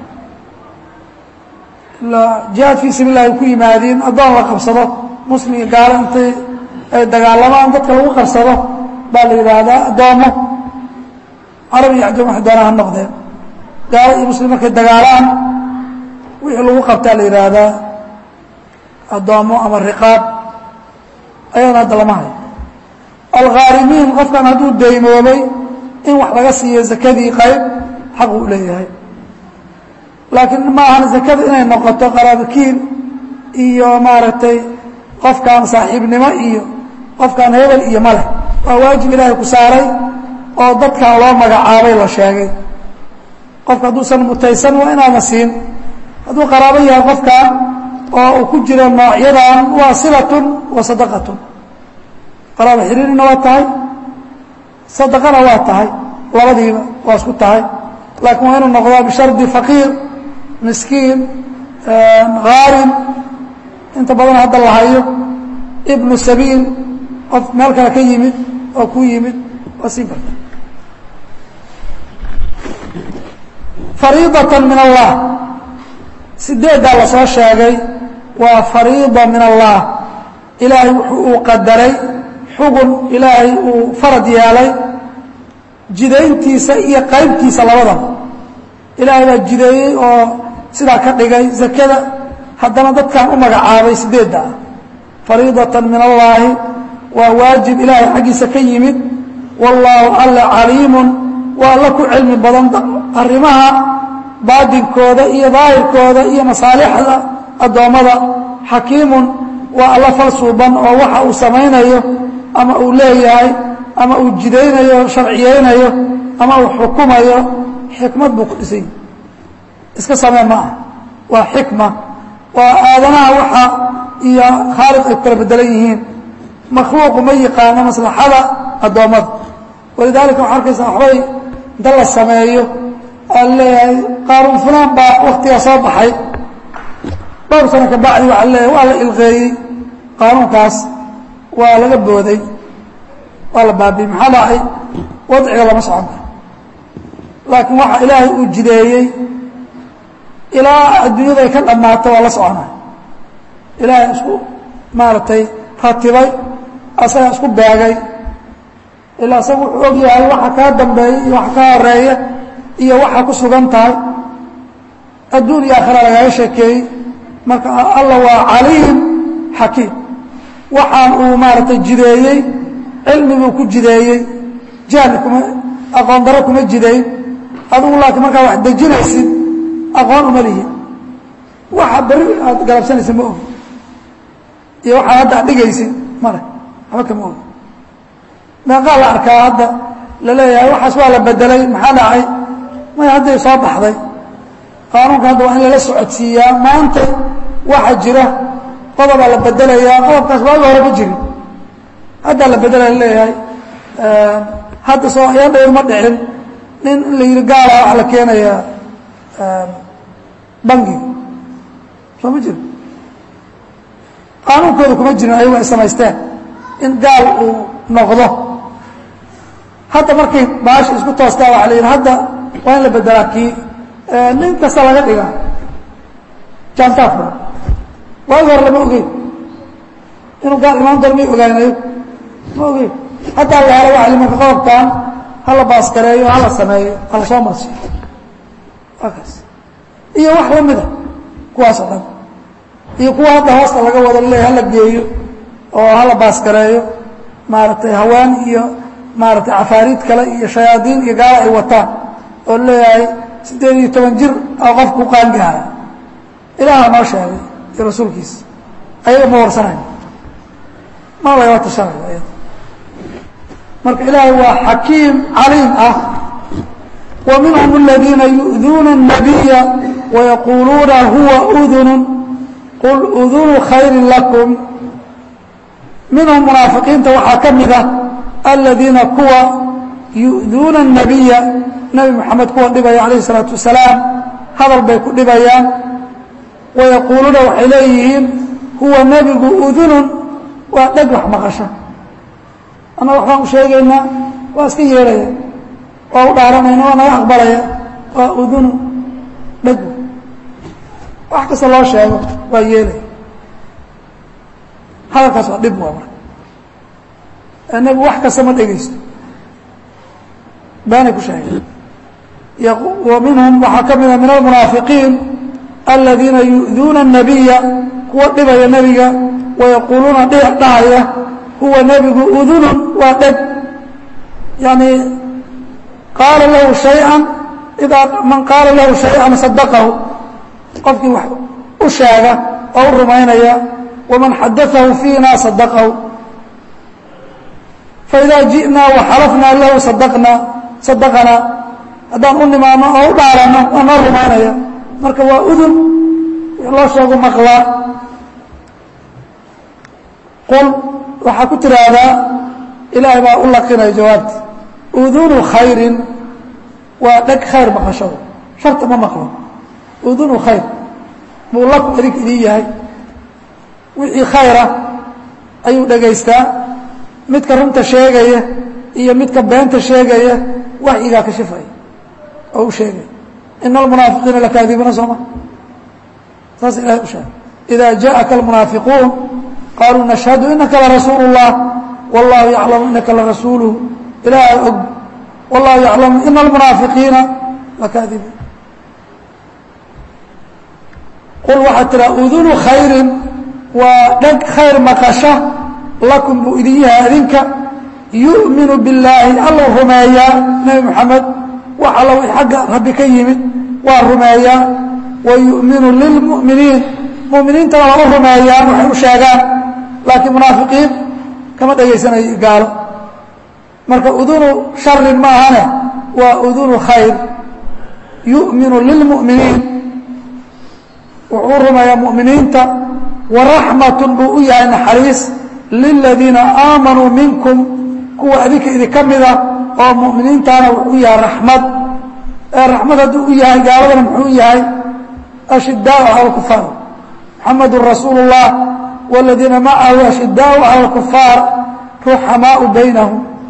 jihaad fii sabiil lah ay ku yimaadiin addoon la qabsado muslim iyo gaalo intay ay dagaalamaan dadka lagu qabsado baa la yidhaahdaa addoommo carab iyo ajam waxay doonaan ha noqdeen gaalo iyo muslim markay dagaalaan wixii lagu qabtaa la yidhaahdaa addoommo ama riqaab ayadana hadda lama hayo alghaarimiin qofkan hadduu deymoobay in wax laga siiyo zakadii qayb xaq uu leeyahay laakiin ma ahan zakada inay noqoto qaraabakiil iyo maaragtay qofkaan saaxiibnimo iyo qofkaan hebel iyo ma leh waa waajib ilaahay ku saaray oo dadkan loo magacaabay la sheegay qofka hadduusan mutaysan waa inaana siin hadduu qaraabo yahay qofkan oo uu ku jiro noocyadan waa silatun wa sadaqatun qaraabo xiriirina waa tahay sadaqana waa tahay labadiiba waa isku tahay laakiin waa inuu noqdaa bishardi faqiir miskiin haarin inta badan hadda la hayo ibnu sabiil qof meel kale ka yimid oo ku yimid waa siin karta fariidatan min allah sideeddaa la soo sheegay waa fariida min allah ilaahay wuxuu uu qadaray xugun ilaahay uu farad yeelay jidayntiisa iyo qaybtiisa labadaba ilaahay baa jideeyey oo sidaa ka dhigay zakada haddana dadkan u magacaabay sideedda ah fariidatan min allaahi waa waajib ilaahay xaggiisa ka yimid wallaahu alla caliimun waa alla ku cilmi badan arrimaha baadinkooda iyo daahirkooda iyo masaalixda addoommada xakiimun waa alla fal suuban oo waxa uu samaynayo ama uu leeyahay ama uu jidaynayo sharciyeynayo ama uu xukumayo xikmad buu ku dhisay iska samee ma ah waa xikma waa aadanaha waxa iyo khaaliq ay ku kala bedelan yihiin makhluuqu ma yaqaano maslaxada addoommada walidaalika waxaa arkaysa waxbay inta la sameeyo aa leeyahay qaaruun fulaan baa waktigaa soo baxay dhowr sano ka bacdi waxaa leeyahay waa la ilqeeyey qaanuunkaas waa laga booday waa la baabiye maxaa dhacay wadciga lama socon karo laakiin waxa ilaahay uu jideeyey ilaa adduunyada ay ka dhammaato waa la soconay ilaahay isku maaragtay ratibay asagaa isku beegay ilaa isaga wuxuu og yahay waxa kaa dambeeya iyo waxa kaa horeeya iyo waxa ku sugan tahay adduun iyo aakhira lagaga sheekeeyey marka alla waa caliim xakiim waxaan uu maaragtay jideeyey cilmibuu ku jideeyey jahli kuma aqoon daro kuma jideyn adigu laakiin markaa wax dejinaysid aqoon uma lihi waxa beri aad galabsanaysid ma ogi iyo waxaa hadda ad dhigaysid male waxba kama ogi meeqaa la arkaa hadda la leeyahay waxaas waa la bedelay maxaa dhacay may hadday soo baxday qaanuunka hadda waa in lala socodsiiyaa maanta waxa jira qodobaa la bedelayaa qodobkaas waagi hore ma jirin haddaa la bedelaya laleeyahay hadda soo ayaan dhawr ma dhicin nin in la yidhi gaala waxa la keenayaa bangiga soo ma jiro qaanuunkooda kuma jirin ayagu ay samaysteen in gaal uu noqdo hadda markay baasha isku toostaa waxa la yidhi hadda waa in la bedelaa kii nin kasta laga dhiga jaantaa furan waagi hore lama ogeyn inuu gaal imaan doon may ogaanayo ma ogeyn haddaa la helo waxa limanka qodobkan hala baaskareeyo hala sameeyo hala soo marsiyo waa kaas iyo wax la mida kuwaas oo dhan iyo kuwa hadda hoosta laga wado laleeya hala geeyo oo hala baaskareeyo maaragtay hawaan iyo maaragtay cafaariid kale iyo shayaadiin iyo gaala ay wataan oo leeyahay siddeed iyo toban jir oo qofku qaangaara ilaaha noo sheegay iyo rasuulkiisa ayaga ma warsanayo ma lagala tashanayo ayada marka ilaahay waa xakiim caliim ah wa minhum aladiina yu'duuna الnabiya wayaquuluuna huwa udunu qul udunu khayri lakum minhum munaafiqiinta waxaa ka mid ah aladiina kuwa yu'duuna الnabiya nebi moxamed kuwa dhibaya calayh الsalaatu wasalaam hadal bay ku dhibayaan wayaquuluuna waxay leeyihiin huwa nebigu udunun waa dheg wax maqasho annaga waxbaan u sheegaynaa waa iska yeelaya waa u dhaaranayna waa naga aqbalaya waa udunu dheg wax kasta loo sheego waa yeelaya hadalkaas waa dhib waa marka nebigu wax kasta ma dhegaysto baanay ku sheegeen wa minhum waxaa ka mida min almunaafiqiin aladiina yu'duuna الnabiya kuwa dhibaya nebiga wayaquuluuna dhahaya huwa nebigu udunun waa dheg yani qaala lahu shayئan idaa man qaala lahu shayئan sadaqahu qofkii wax u sheega oo u rumaynaya waman xadaahu fiina sadaqahu faidaa jiئnaa waxalafnaa lahu sadaqna sadaqanaa haddaan u nimaano oo u dhaaranno waa noo rumaynaya marka waa udun loo sheego maqlaa qul waxaa ku tiraahdaa ilaahay baa u laqinaya jawaabti udunu khayrin waa dheg khayr maqashado sharta ma maqlo udunu khayr buu laku idink idin yahay wixii khayra ayuu dhegaystaa midka runta sheegaya iyo midka beenta sheegaya waxyigaa ka shifaya oo u sheegaya ina almunaafiqiina lakaadibuuna sooma saas ilahay u sheegay ida jaءaka almunaafiquun qaluu nashhadu inaka larasuulu الlah wallahu yaclamu inaka larasuuluh ilaaha og wallahu yaclamu ina almunaafiqiina lakaadibuun qul waxaad tiraa udunu khayrin waa dheg khayr maqasha lakum buu idin yahay adinka yu'minu billaahi allou rumeeyaa nebi moxamed wax alla wix xagga rabbi ka yimid waa rumeeyaa wa yu'minu lilmu'miniin mu'miniintana waa u rumeeyaan waxay u sheegaan laakiin munaafiqiin kama dhegaysanayo gaalo marka udunu sharin ma ahane waa udunu khayr yu'minu lilmu'miniin wuxuu rumeeyaa mu'miniinta waraxmatun buu u yahay naxariis liladiina aamanuu minkum kuwa adinka idinka mida oo mu'miniintaana wuxuu u yahay raxmad ee raxmad hadduu u yahay gaaladana muxuu u yahay ashidaau cala alkufaar muxamedun rasuulu اllah wاladiina macahu ashidaau cala alkufaar ruxamaau baynahum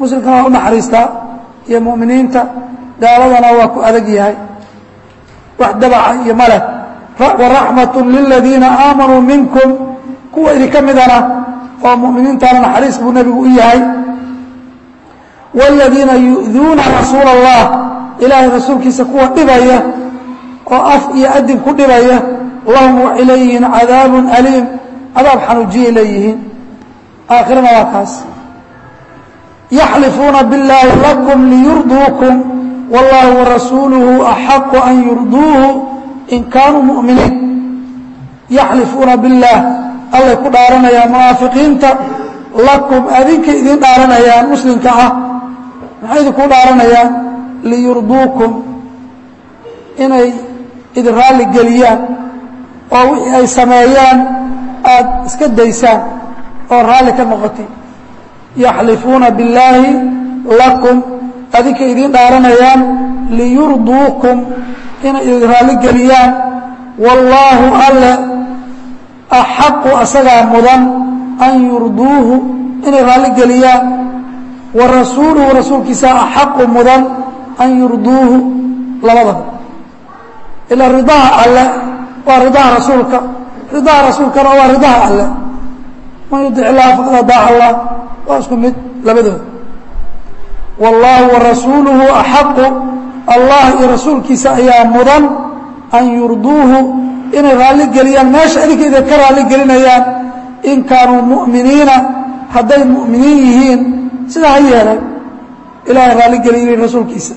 muslimkana waa u naxariistaa iyo mu'miniinta gaaladana waa ku adag yahay wax dabaca iyo maleh waraxmat liladiina aamanuu minkum kuwa idinka midana oo mu'miniintana naxariis buu nebigu u yahay wاladiina yu'duuna rasuula اllah ilaahay rasuulkiisa kuwa dhibaya oo af iyo adin ku dhibaya lahum waxay leeyihiin cadaabun aliim cadaab xanuujiyay leeyihiin aakhirana waa kaas yaxlifuuna biاllaahi lakum liyurduukum wاllahu warasuuluhu axaqu an yurduuhu in kaanuu mu'miniin yaxlifuuna biاllaah allay ku dhaaranayaan munaafiqiinta lakum adinka idin dhaaranayaan muslimka ah maxay idinku dhaaranayaan liyurduukum inay idin raalli geliyaan oo wixii ay sameeyaan aada iska daysaan oo raalli ka noqotay yaxlifuuna billaahi lakum adinka idiin dhaaranayaan liyurduukum inay idin raalli geliyaan wallaahu alle axaqu asagaa mudan an yurduuhu inay raalli geliyaan wa rasuuluhu rasuulkiisa axaqu mudan an yurduuhu labadaba ilaa ridaha alle waa ridaha rasuulka ridaha rasuulkana waa ridaha alle man yudic illaha faqad adaaca allah waa isku mid labadooda wallaahu warasuuluhu axaqu allah iyo rasuulkiisa ayaa mudan an yurduuhu inay raalli geliyaan meesha adinka idin ka raalli gelinayaan in kaanuu mu'miniina hadday mu'miniin yihiin sidaa ha yeelan ilaahay raalli geliyay rasuulkiisa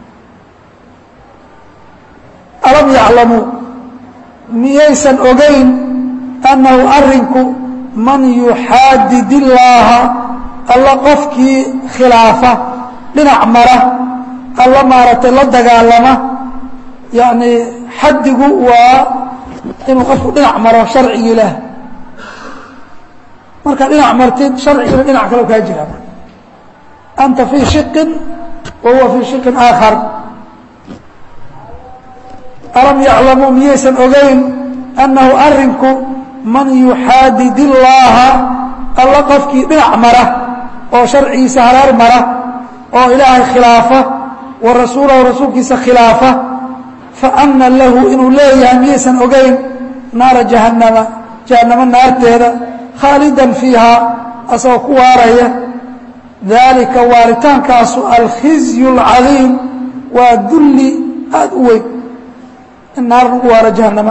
alam yaclamuu miyaysan ogayn annahu arrinku man yuxaadid illaaha alla qofkii khilaafa dhinac mara alla maaragtay la dagaalama yacni xaddigu waa inuu qofku dhinac maro sharcigi ilaah markaa dhinac martid sharcigina dhinac kale kaa jira anta fii shiqin wa huwa fii shiqin aakhar alam yaclamuu miyaysan ogayn annahu arrinku man yuxaadid illaaha alla qofkii dhinac mara oo sharcigiisa haraar mara oo ilaahay khilaafa wa rasuulahu rasuulkiisa khilaafa fa anna lahu inuu leeyahay miyaysan ogayn naara jahannama jahannamo naarteeda khaalidan fiihaa asagoo ku waaraya daalika waaritaankaasu alkhizyu alcadiim waa dulli aada u weyn in naar lagu waaro jahannama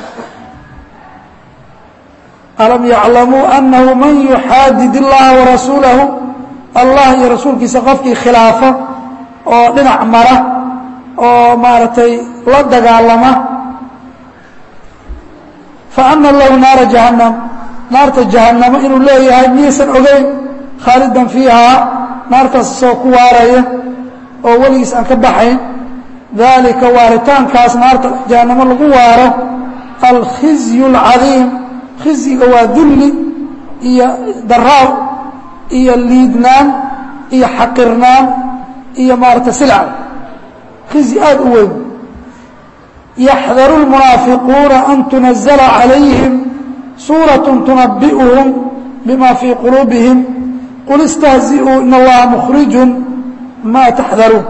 alam yaclamuu annahu man yuxaadid illaha warasuulahu allah iyo rasuulkiisa qofkii khilaafa oo dhinac mara oo maaragtay la dagaalama fa ana lahu naara jahannam naarta jahannamo inuu leeyahay miyaysan ogeyn khaalidan fiihaa naartaas isagoo ku waaraya oo weligiis aan ka baxayn dalika waaritaankaas naarta jahannamo lagu waaro alkhizyu alcadiim khizyiga waa dulli iyo daraaw iyo liidnaan iyo xaqirnaan iyo maarata silca khizyi aada u weyn yaxdaru lmunaafiquuna an tunazala calayhim suuraة tunabi'uhum bima fii quluubihim qul istahzi'uu in allaha mukhriju ma taxdaruun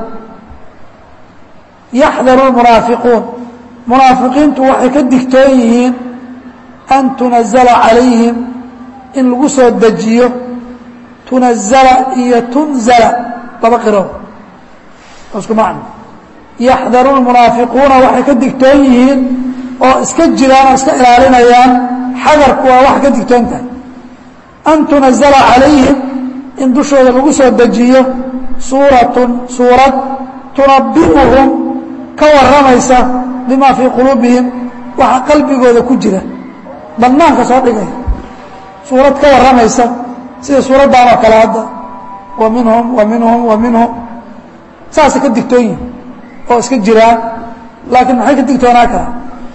yaxdaru lmunaafiquun munaafiqiintu waxay ka digtoon yihiin an tunazala calayhim in lagu soo dejiyo tunazala iyo tunzala laba qirood isku macno yaxdaru lmunaafiquuna waxay ka digtoon yihiin oo iska jiraan oo iska ilaalinayaan xadarku waa wax ka digtoon tahay an tunazala calayhim in dushooda lagu soo dejiyo suuratun suurad tunabi'uhum ka warramaysa bima fii quluubihim waxa qalbigooda ku jira bannaanka soo dhigaya suurad ka warramaysa sida suuraddan oo kale hadda wa minhum wa minhum wa minhum saasay ka digtoon yihin oo iska jiraan laakiin maxay ka digtoonaa kara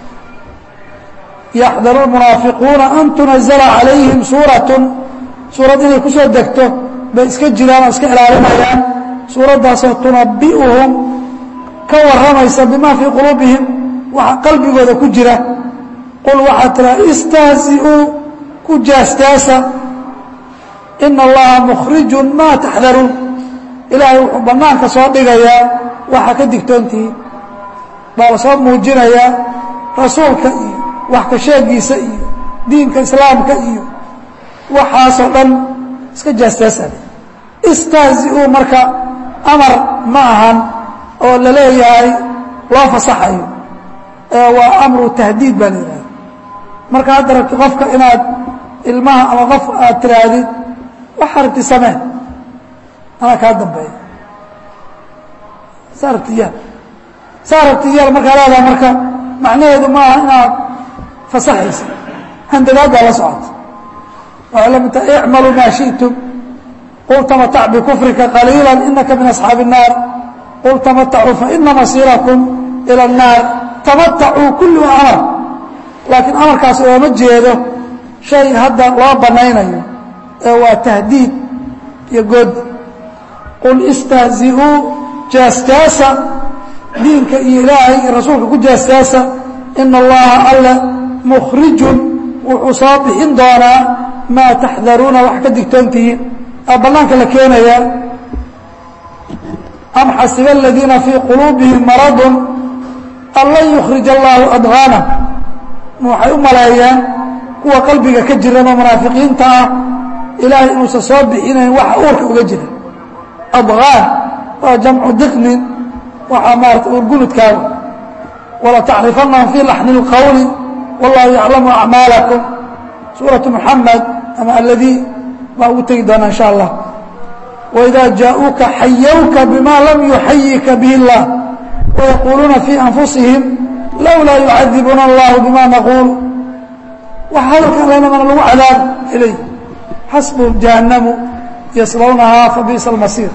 yaxdaru lmunaafiquuna an tunazala calayhim suuratun suurad inay ku soo degto bay iska jiraan oo iska ilaalinayaan suuraddaasoo tunabi'uhum ka warramaysa bima fii quluubihim waxa qalbigooda ku jira qul waxaa tiraa istahzi'uu ku jaastaasa ina allaha mukhrijun maa taxdaruun ilaahay wuxuu bannaanka soo dhigayaa waxa ka digtoontihiin baa la soo muujinayaa rasuulka iyo wax ka sheegiisa iyo diinka islaamka iyo waxaasoo dhan iska jaastaasada istahzi-uu marka amar ma ahan oo la leeyahay loo fasaxayo ee waa amru tahdiid baa la yidhahda marka hadda rabti qofka inaad ilmaha ama qof aad tiraahdid waxaa rabti sameen anaa kaa dambeeya saa rabti yaal saa rabti yaal markaa leedaha marka macnaheedu ma aha inaad fasaxaysa handadaad baa la socota waxay la mid tahay icmaluu maa shi'tum qul tamatac bikufrika qaliila inaka min asxaabi الnaar qul tamatacuu faina masiirakum ilى الnaar tamatacuu kullu amar laakiin amarkaas ooma jeedo shay hadda loo banaynayo ee waa tahdiid iyo goodi qul istahzi-uu jaastaasa diinka iyo ilaahay iyo rasuulka ku jaastaasa ina allaha alle mukhrijun wuxuu soo bixin doonaa maa taxdaruuna wax ka digtoontihiin aa bannaanka la keenayaa am xasiba aladiina fii quluubihim maradun an lan yukhrij allaahu adgaana waxay u maleeyeen kuwa qalbiga ka jiran oo munaafiqiinta ah ilaahay inuusan soo bixinayn waxa uurka uga jira adgaan waa jamcu diqnin waxaa maarata uurgunudkaaga wala tacrifanahum fii laxni اlqowli wallahu yaclamu acmaalakum suuratu muxamed ama aladii baa ugu tegi doonaa insha allah waidaa jaa-uuka xayawka bima lam yuxayika bihi اllah wayaquuluuna fii anfusihim lowlaa yucadibuna allahu bima naquul wax hadalkan laynamana lagu cadaab ilay xasbuhum jahannamu yaslawnahaa fabiisa almasiir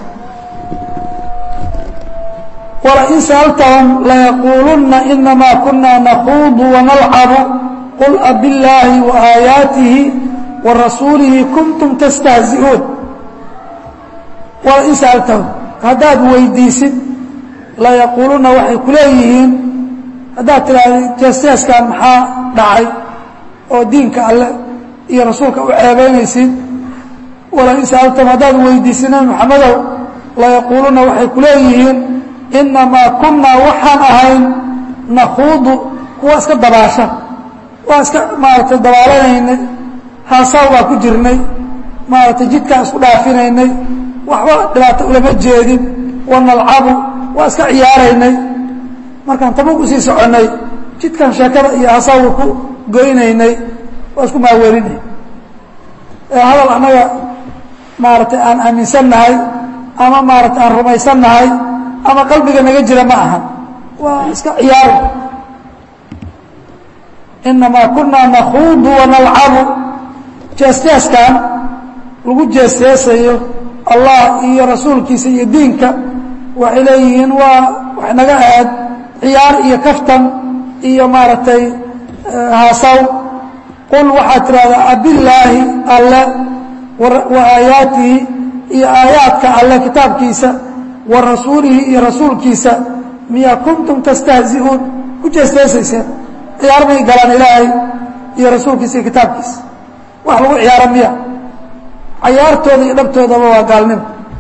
walain sa'altahum layaquulunna inamaa kuna nakuudu wanalcabu qul abillaahi waaayaatihi wa rasuulihi kuntum tastahzi'uun walain sa'altahum haddaad weydiisid layaquulunna waxay ku leeyihiin haddaad tidhaahda jeesteeskan maxaa dhacay oo diinka alle iyo rasuulka u ceebaynaysid walain sa'altahum haddaad weydiisid nabi maxamedow layaquulunna waxay ku leeyihiin inamaa kunaa waxaan ahayn nakuudu kuwa iska dabaasha waa iska maaragtay dabaalanaynay haasaw baa ku jirnay maaragtay jidkaan isku dhaafinaynay waxba dhibaato ulama jeedin wanalcabu waa iska ciyaaraynay markaan tabug usii soconnay jidkan sheekada iyo haasawga ku goynaynay waa isku maawelinay ee hadal annaga maaragtay aan aaminsannahay ama maaragtay aan rumaysannahay ama qalbiga naga jira ma ahan waa iska ciyaaro inamaa kunaa nakuudu wanalcabu jeesteeskan lagu jeesteesayo allah iyo rasuulkiisa iyo diinka waxay leeyihiin waa waxay naga ahayd ciyaar iyo kaftan iyo maaragtay haasaw qul waxaad tidhahdaa abillaahi alle wa aayaatihi iyo aayaadka alle kitaabkiisa wa rasuulihi iyo rasuulkiisa miyaa kuntum tastahzi'uun ku jeesteesayseen ciyaar may galaan ilaahay iyo rasuulkiisa iyo kitaabkiisa wax lagu ciyaaro miya cayaartooda iyo dhabtoodaba waa gaalnimo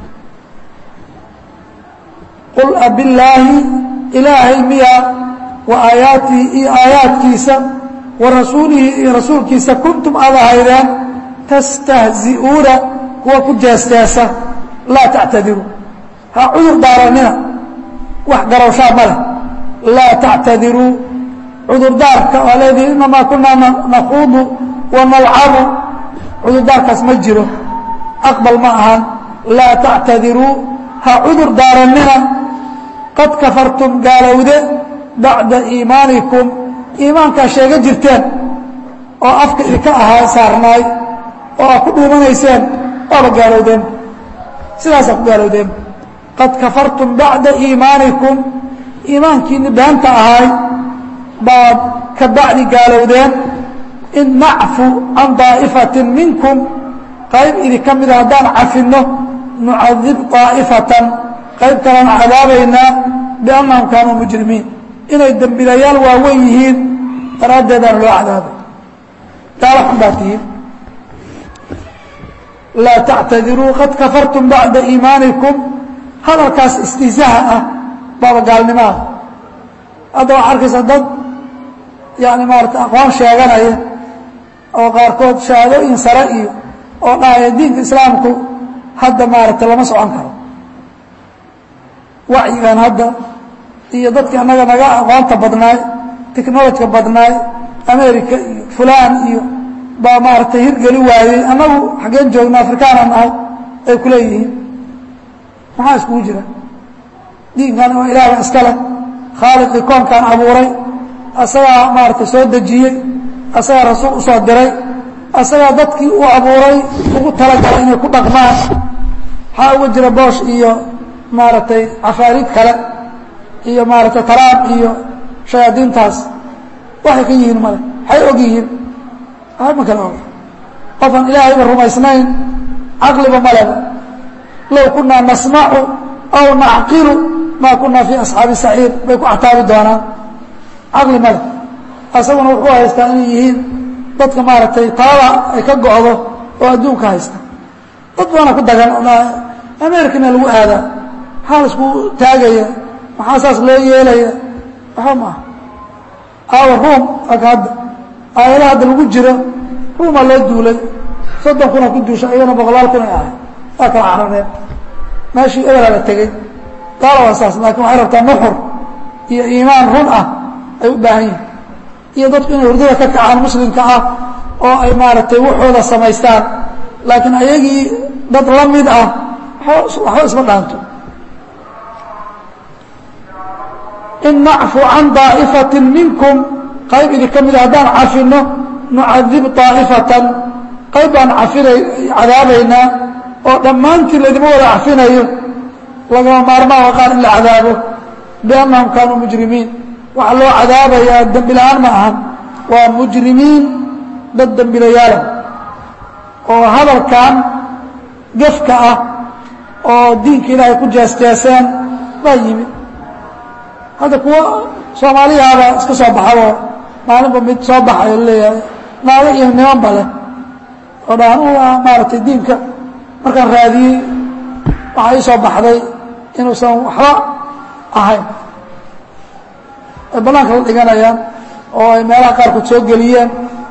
qul abillaahi ilaahay miya wa aayaatihi iyo aayaadkiisa wa rasuulihi iyo rasuulkiisa kuntum aad ahaydeen tastahzi'uuna kuwa ku jeesteesa laa tactadiruu ha cudur daaranina wax garowshaa ma leh laa tactadiruu cudurdaarka waa leedihi inamaa kunaa nakuudu wanalcabu cudurdaarkaas ma jiro aqbal ma ahan laa tactadiruu ha cudur daaranina qad kafartum gaalowde bacda iimaanikum iimaankaa sheega jirteen oo afka idinka ahaa saarnaay oo aad ku dhuumanayseen waaba gaalowdeen sidaasaa ku gaalowdeen qad kafartum bacda iimaanikum iimaankiini beenta ahay baad ka bacdi gaalowdeen in nacfu can daa'ifatin minkum qayb idinka mida haddaan cafinno nucadib daa'ifatan qayb kalaan cadaabaynaa biannahum kaanuu mujrimiin inay dembilayaal waaweyn yihiin daraaddeedaan loo cadaabay gaalo xun baa tihiin laa tactadiruu qad kafartum bacda iimaanikum hadalkaas istihzaaha ah baaba gaalnimaada hadda waxaa arkaysa dad yani maarata aqoon sheeganaya oo qaarkood shahaadooyin sare iyo oo dhahaya diinka islaamku hadda maaragtay lama socon karo wacyigan hadda iyo dadkii annaga naga aqoonta badnaay technolojka badnaay america iyo fulaan iyo baa maaragtay hirgeli waayey annagu xaggeen joogna afrikaana nahay ay ku leeyihiin maxaa iskugu jira diinkan waa ilaahba iska leh khaaliqii koonkan abuuray asagaa maaragtay soo dejiyey asagaa rasuul usoo diray asagaa dadkii u abuuray ugu talagalay inay ku dhaqmaan maxaa uga jira boosh iyo maaragtay cafaariid kale iyo maaragtay taraab iyo shayaadiintaas waxay ka yihiin male waxay og yihiin ma kala oga qofaan ilaahayba rumaysnayn caqliba maleba low kunaa nasmacu aw nacqilu maa kunaa fii asxaabi saciir bay ku cataabi doonaan caqli male asaguna wuxuu haystaa inay yihiin dadka maaragtay talada ay ka go'do oo adduunka haysta dad baana ku dagan americana lagu aadaa maxaa la isku taagaya maxaa saas loo yeelaya waxba maaha aawa ruum aka hadda aayadaha hadda lagu jiro ruumaa loo duulay soddon kuna ku duusha iyagana boqolaal kun ay ahay waa kala carareen meeshii ebelaa la tegey gaala waa saas laakiin waxay rabtaa nuxur iyo iimaan run ah ay u baahan yihin iyo dadku inay hurdada ka kacaan muslimka ah oo ay maaragtay waxooda samaystaan laakiin ayagii dad la mid ah waxba isma dhaanto in nacfu can daa'ifatin minkum qayb idinka mida haddaan cafino nucadib daa'ifatan qayb baan cafina cadaabaynaa oo dhammaantiin laydima wada cafinayo lagama maarmaanka qaar in la cadaabo biannahum kaanuu mujrimiin waxaa loo cadaabayaa dembi la-aan ma ahan waa mujrimiin dad dembilayaala oo hadalkan gefka ah oo diinka ilaahay ku jeesjeeseen baa yimid hadda kuwa soomaaliyaaba iska soo baxabo maalinba mid soo baxayo laleeyahay naago iyo nimanba leh oo dhaan waa maaragtay diinka markaan raadiyey waxaa ii soo baxday inuusan waxba ahayn ay bannaanka la dhiganayaan oo ay meelaha qaarkood soo geliyeen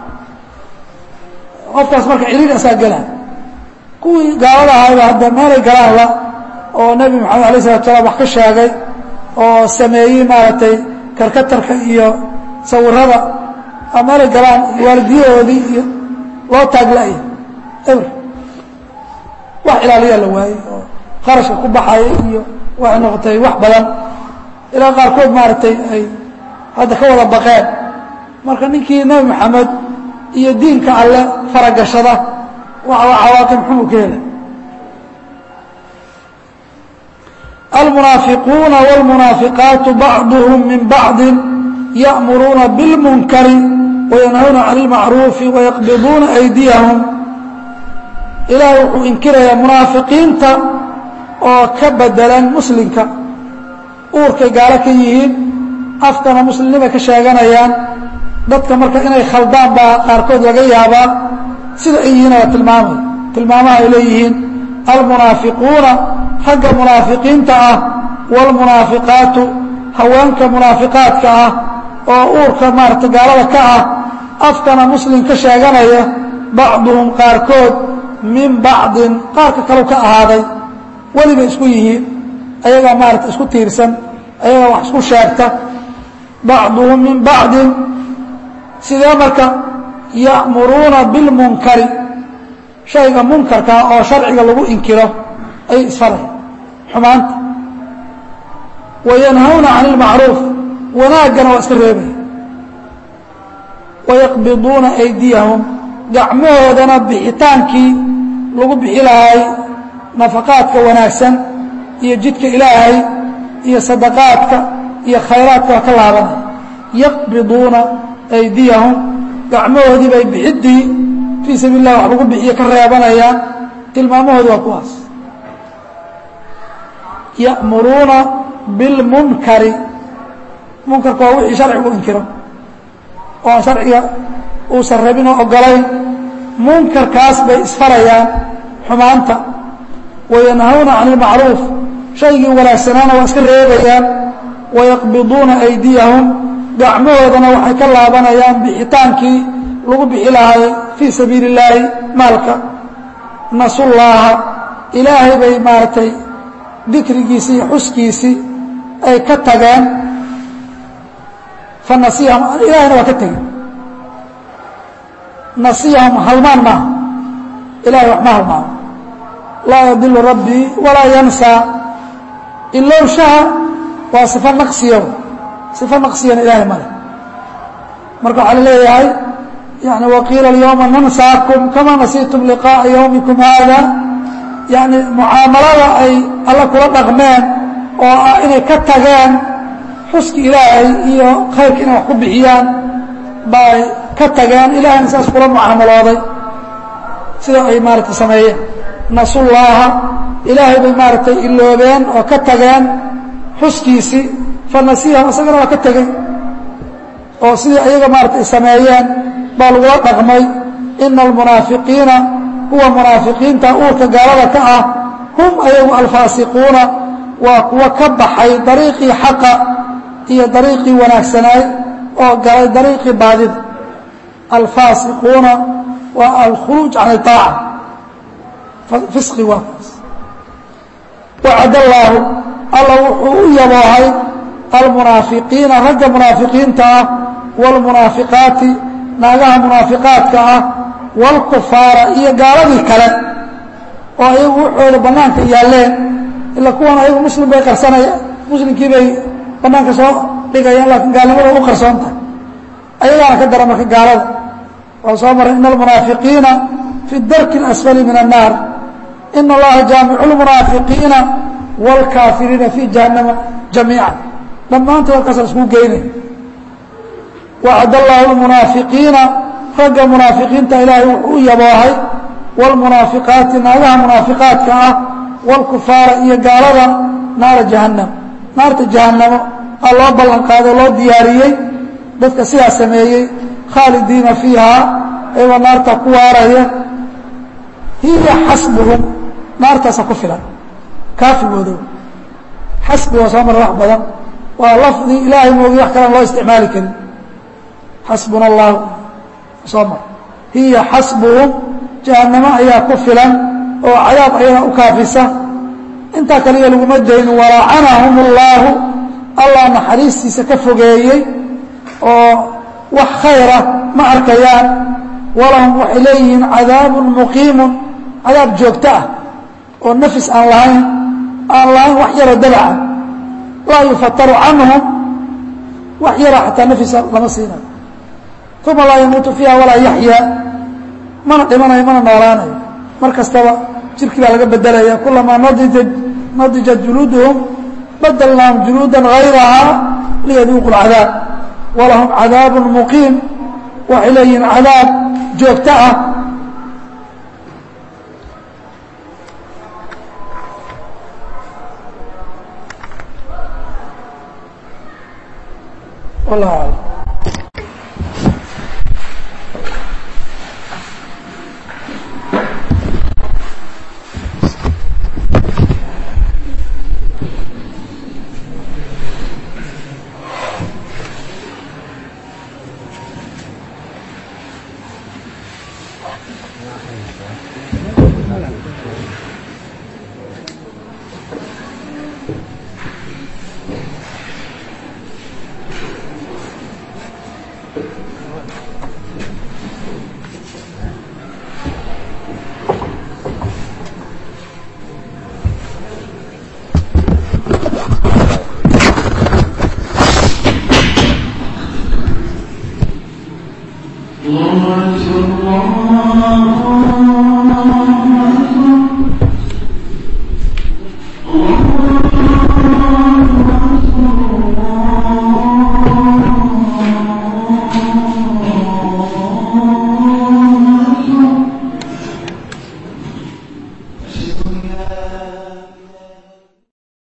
qofkaas marka ciriir asaa gela kuwii gaalada ahayba hadda meelay galaan la oo nebi moxamed alay isalatu salaam wax ka sheegay oo sameeyey maaragtay karkatarka iyo sawirada meelay galaan waalidiyahoodii iyo loo taagla'ya eber wax ilaaliyaa la waayey oo kharashka ku baxaya iyo waxay noqotay wax badan ilaa qaarkood maaragtay ay hadda ka wada baqeen marka ninkii nebi moxamed iyo diinka alle faragashada waxa cawaaqib xumuu ka helay almunaafiquuna wاlmunaafiqaatu bacduhum min bacdi ya'muruuna biاlmunkari wayanhawna can اlmacruufi wayaqbiduuna aydiyahum ilaahay wuxuu inkirayaa munaafiqiinta oo ka bedelan muslimka uurkay gaalo ka yihiin afkana muslimnimay ka sheeganayaan dadka marka inay khaldaan baa qaarkood laga yaabaa sida ay yihiin waa tilmaamay tilmaamaha ay leeyihiin almunaafiquuna ragga munaafiqiinta ah wاlmunaafiqaatu haweenka munaafiqaadka ah oo uurka maarata gaalada ka ah afkana muslim ka sheeganaya bacduhum qaarkood min bacdin qaarka kalau ka ahaaday welibay isku yihiin ayagaa maarata isku tiirsan ayagaa wax isku sheegta bacduhum min bacdin sidee marka ya'muruuna bilmunkari shayga munkarkaa oo sharciga lagu inkiro ayay isfaraya xumaanta wayanhawna can ilmacruuf wanaaggana waa iska reebaya wayaqbiduuna aydiyahum gacmahoodana bixitaankii lagu bixi lahay nafaqaadka wanaagsan iyo jidka ilaahay iyo sadaqaadka iyo khayraadka waa ka laabanaya yaqbiduuna aydiyahum gacmahoodii bay bixiddii fii sabiil lah wax lagu bixiyo ka reebanayaan tilmaamahoodu waa kuwaas ya'muruuna bilmunkari munkarku waa wixii sharcigu inkiro oo aan sharciga uusan rabin oo ogolayn munkarkaas bay isfarayaan xumaanta wayanhawna can ilmacruuf shaygii wanaagsanaana waa iska reebayaan wayaqbiduuna aydiyahum gacmahoodana waxay ka laabanayaan bixitaankii lagu bixi lahay fii sabiili illaahi maalka nasullaaha ilaahay bay maaragtay dikrigiisii iyo xuskiisii ay ka tageen fa nasiyahum ilahayna waa ka tegey nasiyahum halmaan maaha ilahay wax ma halmaano laa yadilu rabbii walaa yansaa ilowshaha waa sifo naqsiya sifo naqsiyana ilaahay male marka waxaa la leeyahay yani waqiila alyawma nansaakum kama nasiitum liqaa'a yawmikum haada yani mucaamalada ay alla kula dhaqmeen oo ah inay ka tageen xuski ilaahay iyo khayrka inay wax ku bixiyaan bay ka tageen ilahayna saas kula mucaamalooday sida ay maaragtay sameeyeen nasullaaha ilaahay bay maaragtay iloobeen oo ka tageen xuskiisii fa nasiyahum isagana waa ka tegey oo sidii ayaga maarata ay sameeyeen baa lagula dhaqmay ina almunaafiqiina kuwa munaafiqiinta uurka gaalada ka ah hum ayagu alfaasiquuna waa kuwa ka baxay dariiqii xaqa iyo dariiqii wanaagsanaay oo galay dariiqii baadida alfaasiquuna waa alkhuluuj can iaaca fisqi waa kaas wacad allaahu alla wuxuu u yaboohay almunaafiqiina ragga munaafiqiinta ah wاlmunaafiqaati naagaha munaafiqaadka ah wاlkufaara iyo gaaladii kale oo ayagu waxooda bannaanka yaalleen ila kuwan ayagu muslim bay qarsanayaan muslimkii bay bannaanka soo dhigayaan laakiin gaalnimada u qarsoon tahay ayagaana ka dara marka gaalada waa soo maray ina almunaafiqiina fi darki اlasfali min الnaar ina allaha jaamicu اlmunaafiqiina wاlkaafiriina fi jahannama jamiica dhammaantood halkaasa isku geynay wacad allaahu lmunaafiqiina ragga munaafiqiinta ilaahay wuxuu u yaboohay wاlmunaafiqaati naagaha munaafiqaadka ah wاlkufaara iyo gaalada naara jahannam naarta jahannamo aa loo ballan qaaday loo diyaariyey dadka sidaa sameeyey khaalidiina fiihaa ayagoo naarta ku waaraya hiya xasbuhum naartaasa ku filan kaafigoodo xasbi waa soo mara wax badan waa lafdi ilaahay moogi wax kalan loo isticmaali karin xasbuna allahu soo mar hiya xasbuhum jahannamo ayaa ku filan oo cadaab ayaga u kaafisa intaa kaliya laguma dayn walacanahum اllaahu allah naxariistiisa ka fogeeyey oo wax khayra ma arkayaan walahum waxay leeyihiin cadaabun muqiimun cadaab joogto ah oo nafis aan lahayn aan lahayn wax yaroo dabaca laa yufataru canhum wax yara xataa nafisa lama siinayo uma laa yamuutu fiiha walaa yaxyaa mana dhimanayo mana noolaanayo mar kastaba jirkii baa laga bedelaya kulamaa nadijat nadijat juluuduhum badalnaahum juluuda hayrahaa liyaduuqu اlcadaab walahum cadaab muqiim waxay leeyihiin cadaab joogto ah wallah alam الله أكبر الله